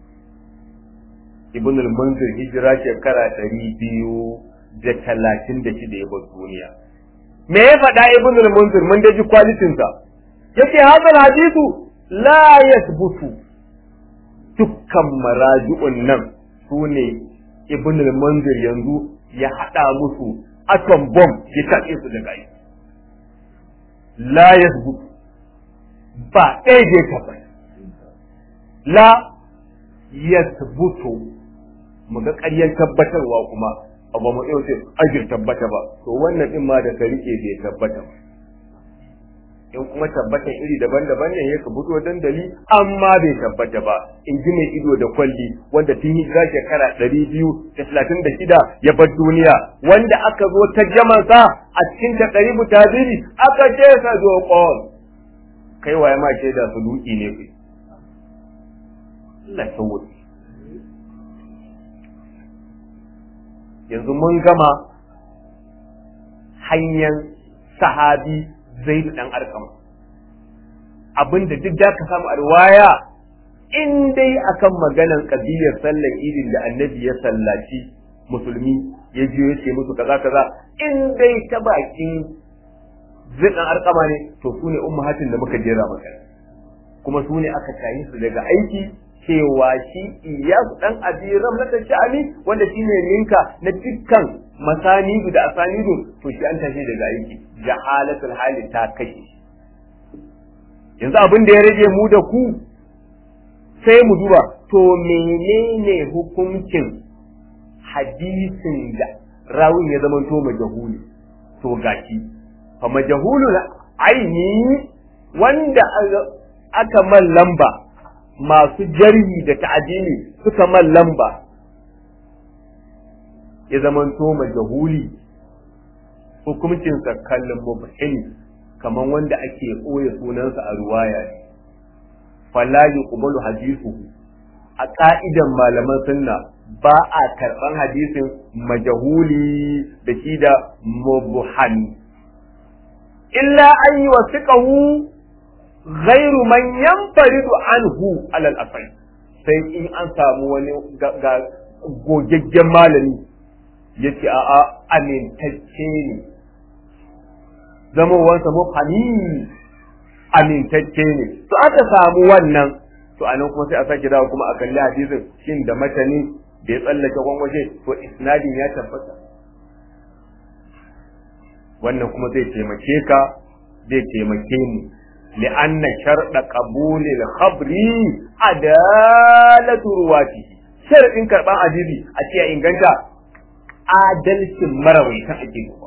ibn al-munzir hijira shekara ɗari biyu da talatin da shida ya bar duniya me ya faɗa ibn al-munzir mun daji kwalitin sa yace hadal hadithu la yathbutu dukkan maraji'un nan sune ibn al-munzir yanzu ya hada musu atom bomb ya tace su daga yi la yathbutu ba ɗaya da ya tabbata la yasbutu mu ga ƙaryar tabbatarwa kuma abu mu ɗaya sai ajir tabbata ba to wannan ɗin ma da ka rike bai tabbata ba in kuma tabbatan iri daban-daban ne ya ka fito dandali amma bai tabbata ba in ji mai ido da kwalli wanda tun hijira shekara ɗari biyu da talatin da shida ya bar duniya wanda aka zo ta jamansa a cikin ta ɗari mutaziri aka ce sa zoƙon kai waye ma shaida su duki ne kai Allah sauwa yanzu mun gama hanyar sahabi zai dan arkam abinda duk da ka samu a riwaya in dai akan maganan kabiyar sallar idin da annabi ya sallaci musulmi ya je ya ce musu kaza kaza in dai ta bakin zidan arkama ne to su ne ummahatin da muka jera maka kuma su ne aka tayi su daga aiki cewa shi iyasu dan abiram na sha'ani wanda shine ninka na dukkan masanidu da asanidu to shi an tashi daga aiki jahalatul hali ta kashe yanzu abin da ya rage mu da ku sai mu duba to menene hukuncin hadisin da rawin ya zama to majahuli to gashi fa majahulul aini wanda aka man lamba masu jarhi da ta'adili suka man lamba ya zamanto majahuli hukuncinsa kallon mubhini kamar wanda ake ɓoye sunansa a ruwaya ne fala yuqbalu hadithuhu a ka'idan malaman sunna ba a karban hadisin majahuli da shi da mubhan illa an yi wasiqahu ghairu man yanfaridu anhu alal asai sai in an samu wani ga gogaggen malami yace a'a amintacce ne zamowansa mufhami amintacce ne to aka samu wannan to anan kuma sai a sake dawo kuma a kalli hadisin shin da matani da ya tsallake gwangwaje to isnadin ya tabbata wannan kuma zai taimake ka zai taimake mu li'anna sharda qabulil khabri adalatu ruwatihi sharadin karban hadisi a ce inganta adalcin marawaitan ake duba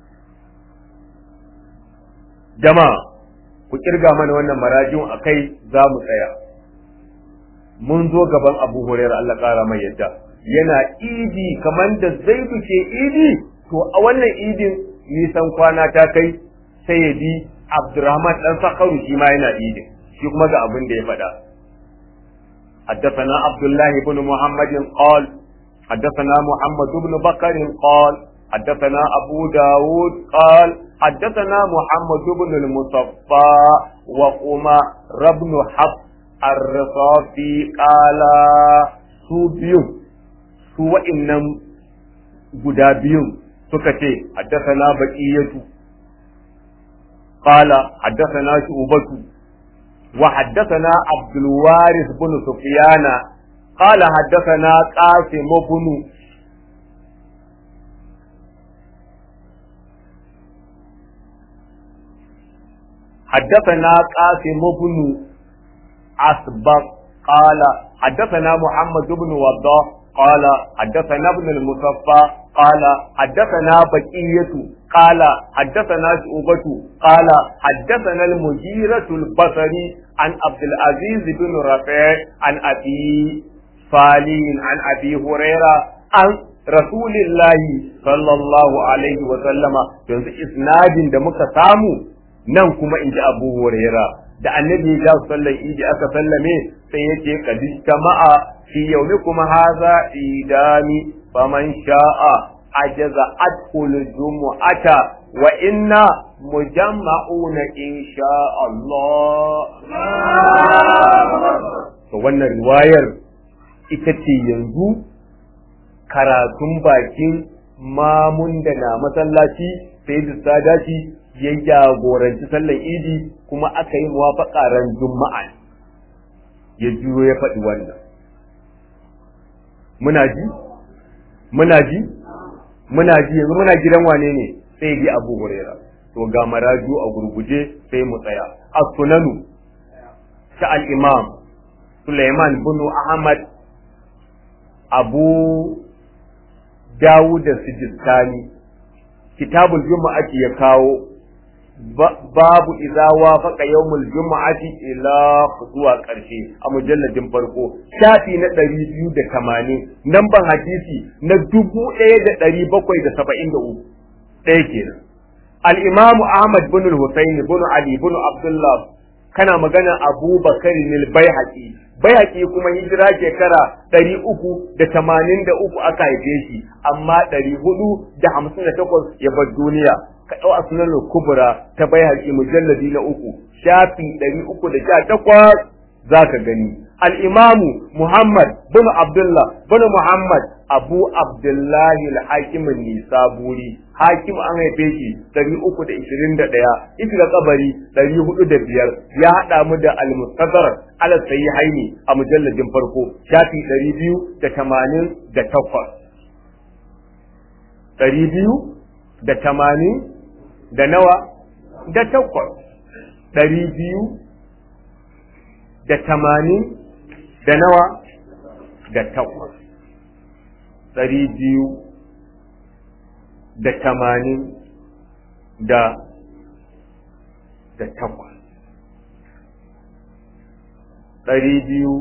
jama'a ku kirga mana wannan marajin akai za mu tsaya mun zo gaban abu hurairah Allah kara mai yadda yana idi kamar da zaidu ke idi to a wannan idin nisan kwana ta kai sai ya bi abdurrahman dan sakaru shi ma yana idin shi kuma ga abin da ya faɗa حدثنا عبد الله بن محمد قال حدثنا محمد بن بكر قال حدثنا أبو داود قال حدثنا محمد بن المصفى وقمر بن حفص الرصافي قال su biyun su wa'innan guda biyun suka ce haddasana baqiyatu qala haddasana shubatu wa haddasana abdul waris bin sufyana qala haddasana qasim bin حدثنا قاسم بن أسبق قال حدثنا محمد بن وضاح قال حدثنا ابن المصفى قال حدثنا بقية قال حدثنا شعبة قال حدثنا المجيرة البصري عن عبد العزيز بن رفيع عن أبي صالح عن أبي هريرة عن رسول الله صلى الله عليه وسلم yanzu isnadin da muka samu nan kuma in ji abu huraira da annabi ya sallar idi aka sallame sai yake kadi jama'a fi yaumi kuma haza idani faman sha'a ajaza atkul jumu'ata wa inna mujamma'una insha Allah to wannan riwayar ita ce yanzu karatun bakin mamun da na masallaci sai da sadaci ya jagoranci sallar idi kuma aka yi muwafaƙa ran juma'a ya juyo ya faɗi wannan muna ji muna ji muna ji yanzu muna gidan wane ne sai bi abu huraira to ga maraju a gurguje sai mu tsaya as-sunanu ta al-imam Sulaiman bin Ahmad Abu Dawud da Sijistani kitabul juma'ati ya kawo babu idza wafaqa yawmul juma'ati ila zuwa karshe a mujalladin farko shafi na 280 namban hadisi na 1773 ɗaya kenan al-imam Ahmad bin al-Husayn bin Ali bin Abdullah kana magana Abu Bakar al-Baihaqi Baihaqi kuma hijira shekara 383 aka haife shi amma 458 ya bar duniya ka ɗau a sunan kubra ta bai haƙi mujalladi na uku shafi ɗari uku da sha takwas za ka gani al'imamu muhammad bin abdullah bin muhammad abu abdullahi al-hakimin nisaburi hakim an haife shi ɗari uku da ishirin da ɗaya ita kabari ɗari hudu da biyar ya haɗa mu da al-mustadar ala sayi haini a mujalladin farko shafi ɗari biyu da tamanin da takwas ɗari biyu da tamanin da nawa da takwas ɗari biyu da tamanin da nawa da takwas ɗari biyu da tamanin da da takwas ɗari biyu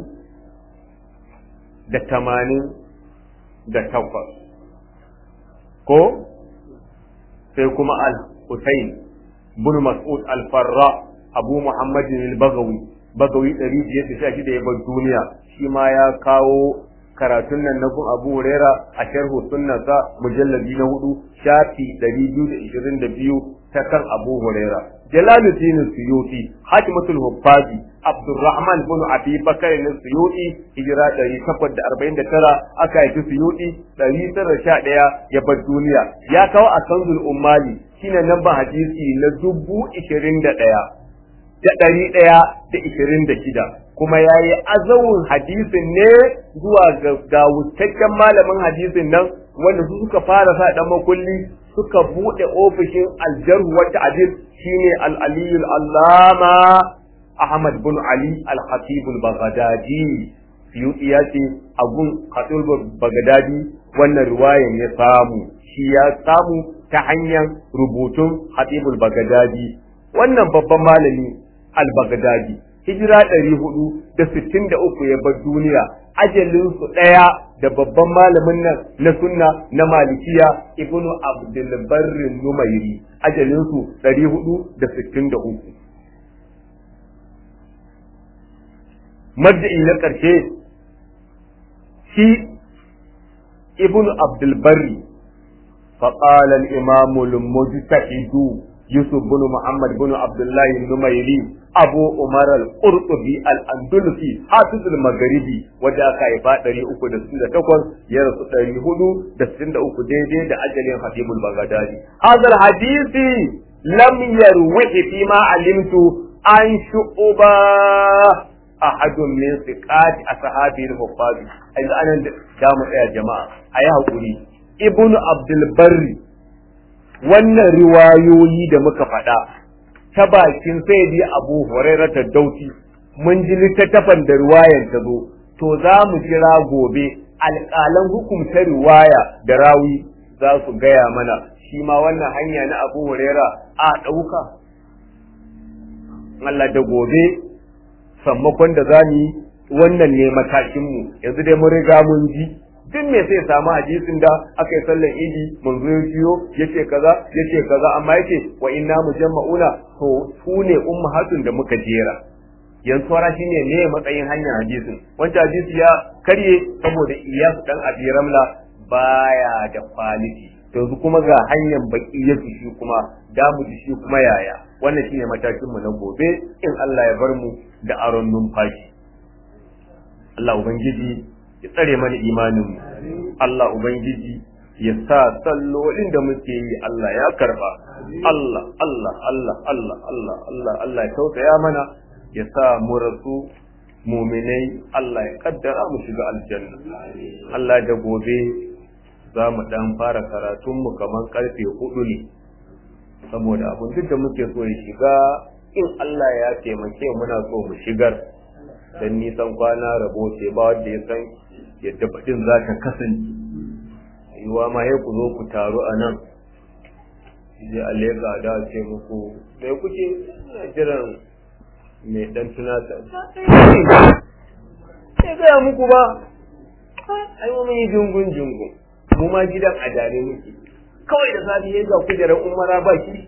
da tamanin da takwas ko sai kuma al Hussein bin Mas'ud al-Farra Abu Muhammad al-Baghawi bagawi ɗari biyar da sha shida ya bar duniya shi ma ya kawo karatun nan na gun Abu Huraira a sharhu sunnasa mujallabi na hudu shafi ɗari biyu da ishirin da biyu ta kan Abu Huraira. Jalaluddin Suyuti, Hatimatul Huffazi, Abdurrahman bin Abi Bakar ne Suyuti, hijira ɗari takwas da arba'in da tara aka haifi Suyuti ɗari tara sha ɗaya ya bar duniya. Ya kawo a Kanzul Ummali shine namban hadisi na dubu ishirin da ɗaya. Da ɗari ɗaya da ishirin da shida. kuma ya yi azawun hadisin ne zuwa ga wutaccen malamin hadisin nan wanda su suka fara sa dan makulli suka bude ofishin aljarhu wa ta'dil shine al-aliyul allama Ahmad bin Ali al-Khatib al-Baghdadi Suyuti ya ce a gun Khatib Baghdadi wannan riwayan ya samu shi ya samu ta hanyar rubutun Khatib al-Baghdadi wannan babban malami al-Baghdadi hijira ɗari hudu da sittin da uku ya bar duniya ajalinsu ɗaya da babban malamin nan na sunna na malikiya ibnu abdulbarrin numairi ajalinsu ɗari hudu da sittin da uku madda'i na ƙarshe shi ibnu abdulbarri فقال الإمام المجتهد يوسف بن محمد بن عبد الله النميري أبو عمر القرطبي الأندلسي حافظ المغربي ودا كايفا دري أكو دسين تقول يرسو دري هدو دسين أكو دي دي دا أجل خطيب البغدادي هذا الحديث لم يروح فيما علمت عن شعبة أحد من ثقات أصحابه الحفاظ إذا أنا دام يا جماعة أيها قولي ابن عبد البر wannan riwayoyi da muka faɗa ta bakin sai dai abu hurairata dauti mun ji littattafan da riwayan ta zo to za mu kira gobe alƙalan hukumta riwaya da rawi za su gaya mana shi ma wannan hanya na abu huraira a ɗauka Allah da gobe sammakon da za mu yi wannan ne matakinmu yanzu dai mun riga mun ji duk me sai samu hadisin da aka yi sallan idi mun zo ciyo yace kaza yace kaza amma yace wa inna mujamma'una to su ne ummahatun da muka jera yanzu fara shine ne matsayin hanyar hadisin wancan hadisi ya karye saboda iyas dan abi ramla baya da quality yanzu kuma ga hanyar baki ya shi kuma damu da shi kuma yaya wannan shine matakin mu na gobe in Allah ya bar mu da aron numfashi Allah ubangiji ya tsare mana imaninmu Allah Ubangiji ya sa sallolin da muke yi Allah ya karba Allah Allah Allah Allah Allah Allah Allah ya tausaya mana ya sa mu rasu muminai Allah ya kaddara mu shiga aljanna Allah da gobe za mu dan fara karatunmu kamar karfe hudu ne saboda abin duk da muke so ya shiga in Allah ya taimake muna so mu shigar dan nisan kwana rabo ce ba wanda ya san yadda baɗin za ta kasance yiwa ma ya ku zo ku taru a nan je a leƙa da ce muku mai kuke ina jiran mai ɗan tunata sai gaya muku ba ai mun yi jungun jungun mu ma gidan a dare muke kawai da safi ya ga kujerar umara ba shi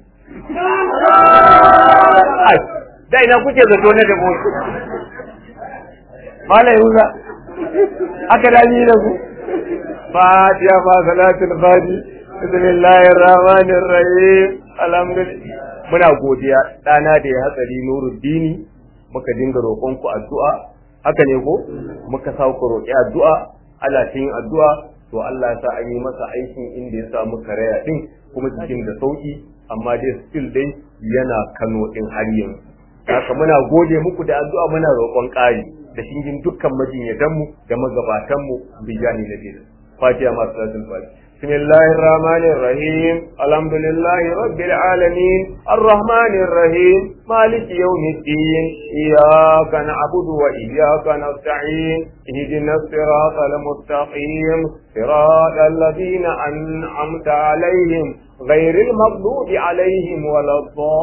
da ina kuke zato na da mutu mala yuza aka dami da ku fatiha ma salatul fati bismillahir rahmanir rahim alhamdulillah muna godiya dana da ya hatsari nuruddini muka dinga roƙon ku addu'a haka ne ko muka sa ku roƙi addu'a Allah ta yin addu'a to Allah ya sa an yi masa aikin inda ya samu karaya din kuma cikin da sauki amma dai still dai yana Kano din har yanzu haka muna gode muku da addu'a muna roƙon ƙari da shingin dukkan majinyatanmu da magabatanmu bijani na biyu fatiha masu salatul fatiha بسم الله الرحمن الرحيم الحمد لله رب العالمين الرحمن الرحيم مالك يوم الدين إياك نعبد وإياك نستعين اهدنا الصراط المستقيم صراط الذين أنعمت عليهم غير المغضوب عليهم ولا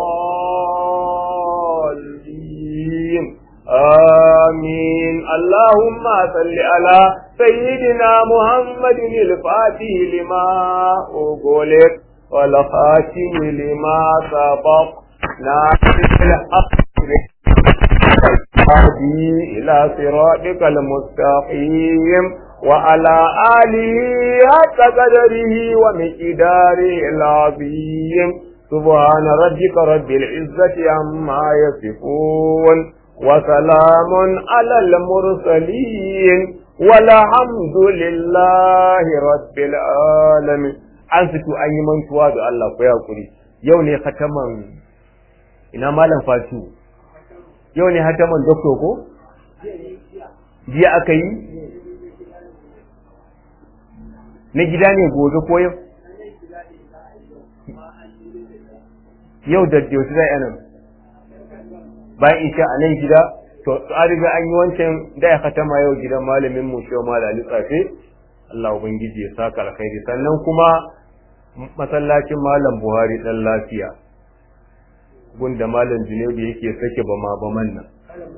الضالين آمين اللهم صل على سيدنا محمد الفاتح لما أغلق والخاتم لما سبق ناصر الحق والهدي إلى صراطك المستقيم وعلى آله حق قدره ومقداره العظيم سبحان ربك رب العزة عما يصفون وسلام على المرسلين والحمد لله رب العالمين an fito an yi mantuwa da Allah ku yakuri yau ne khataman ina malam fatu yau ne khataman doktor ko jiya aka yi na gida ne gobe ko yau yau da yaushe za a nan bayan isha a nan gida to an riga an yi wancan da ya katama yau gidan malamin mu shi malam tsafe Allah ubangiji ya saka alkhairi sannan kuma masallacin malam Buhari dan lafiya gunda malam Junaidu yake sake bama baman nan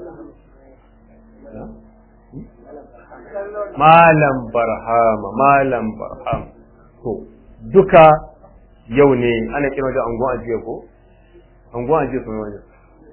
malam barhama malam barham to duka yau ne ana kira da angon ajiye ko angon ajiye sun wani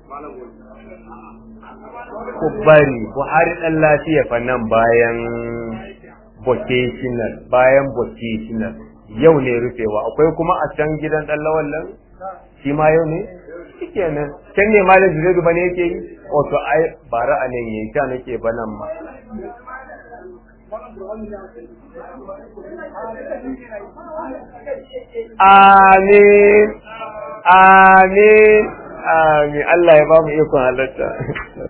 ku bari buhari dan lafiya fa nan bayan vocational bayan vocational yau ne rufewa akwai kuma a can gidan dan lawan nan shi ma yau ne shikenan can ne malam jiredu bane yake yi wato ai bara a nan yayi ta nake banan ma Amin, amin, amin, Allah ya ba mu ikon halatta.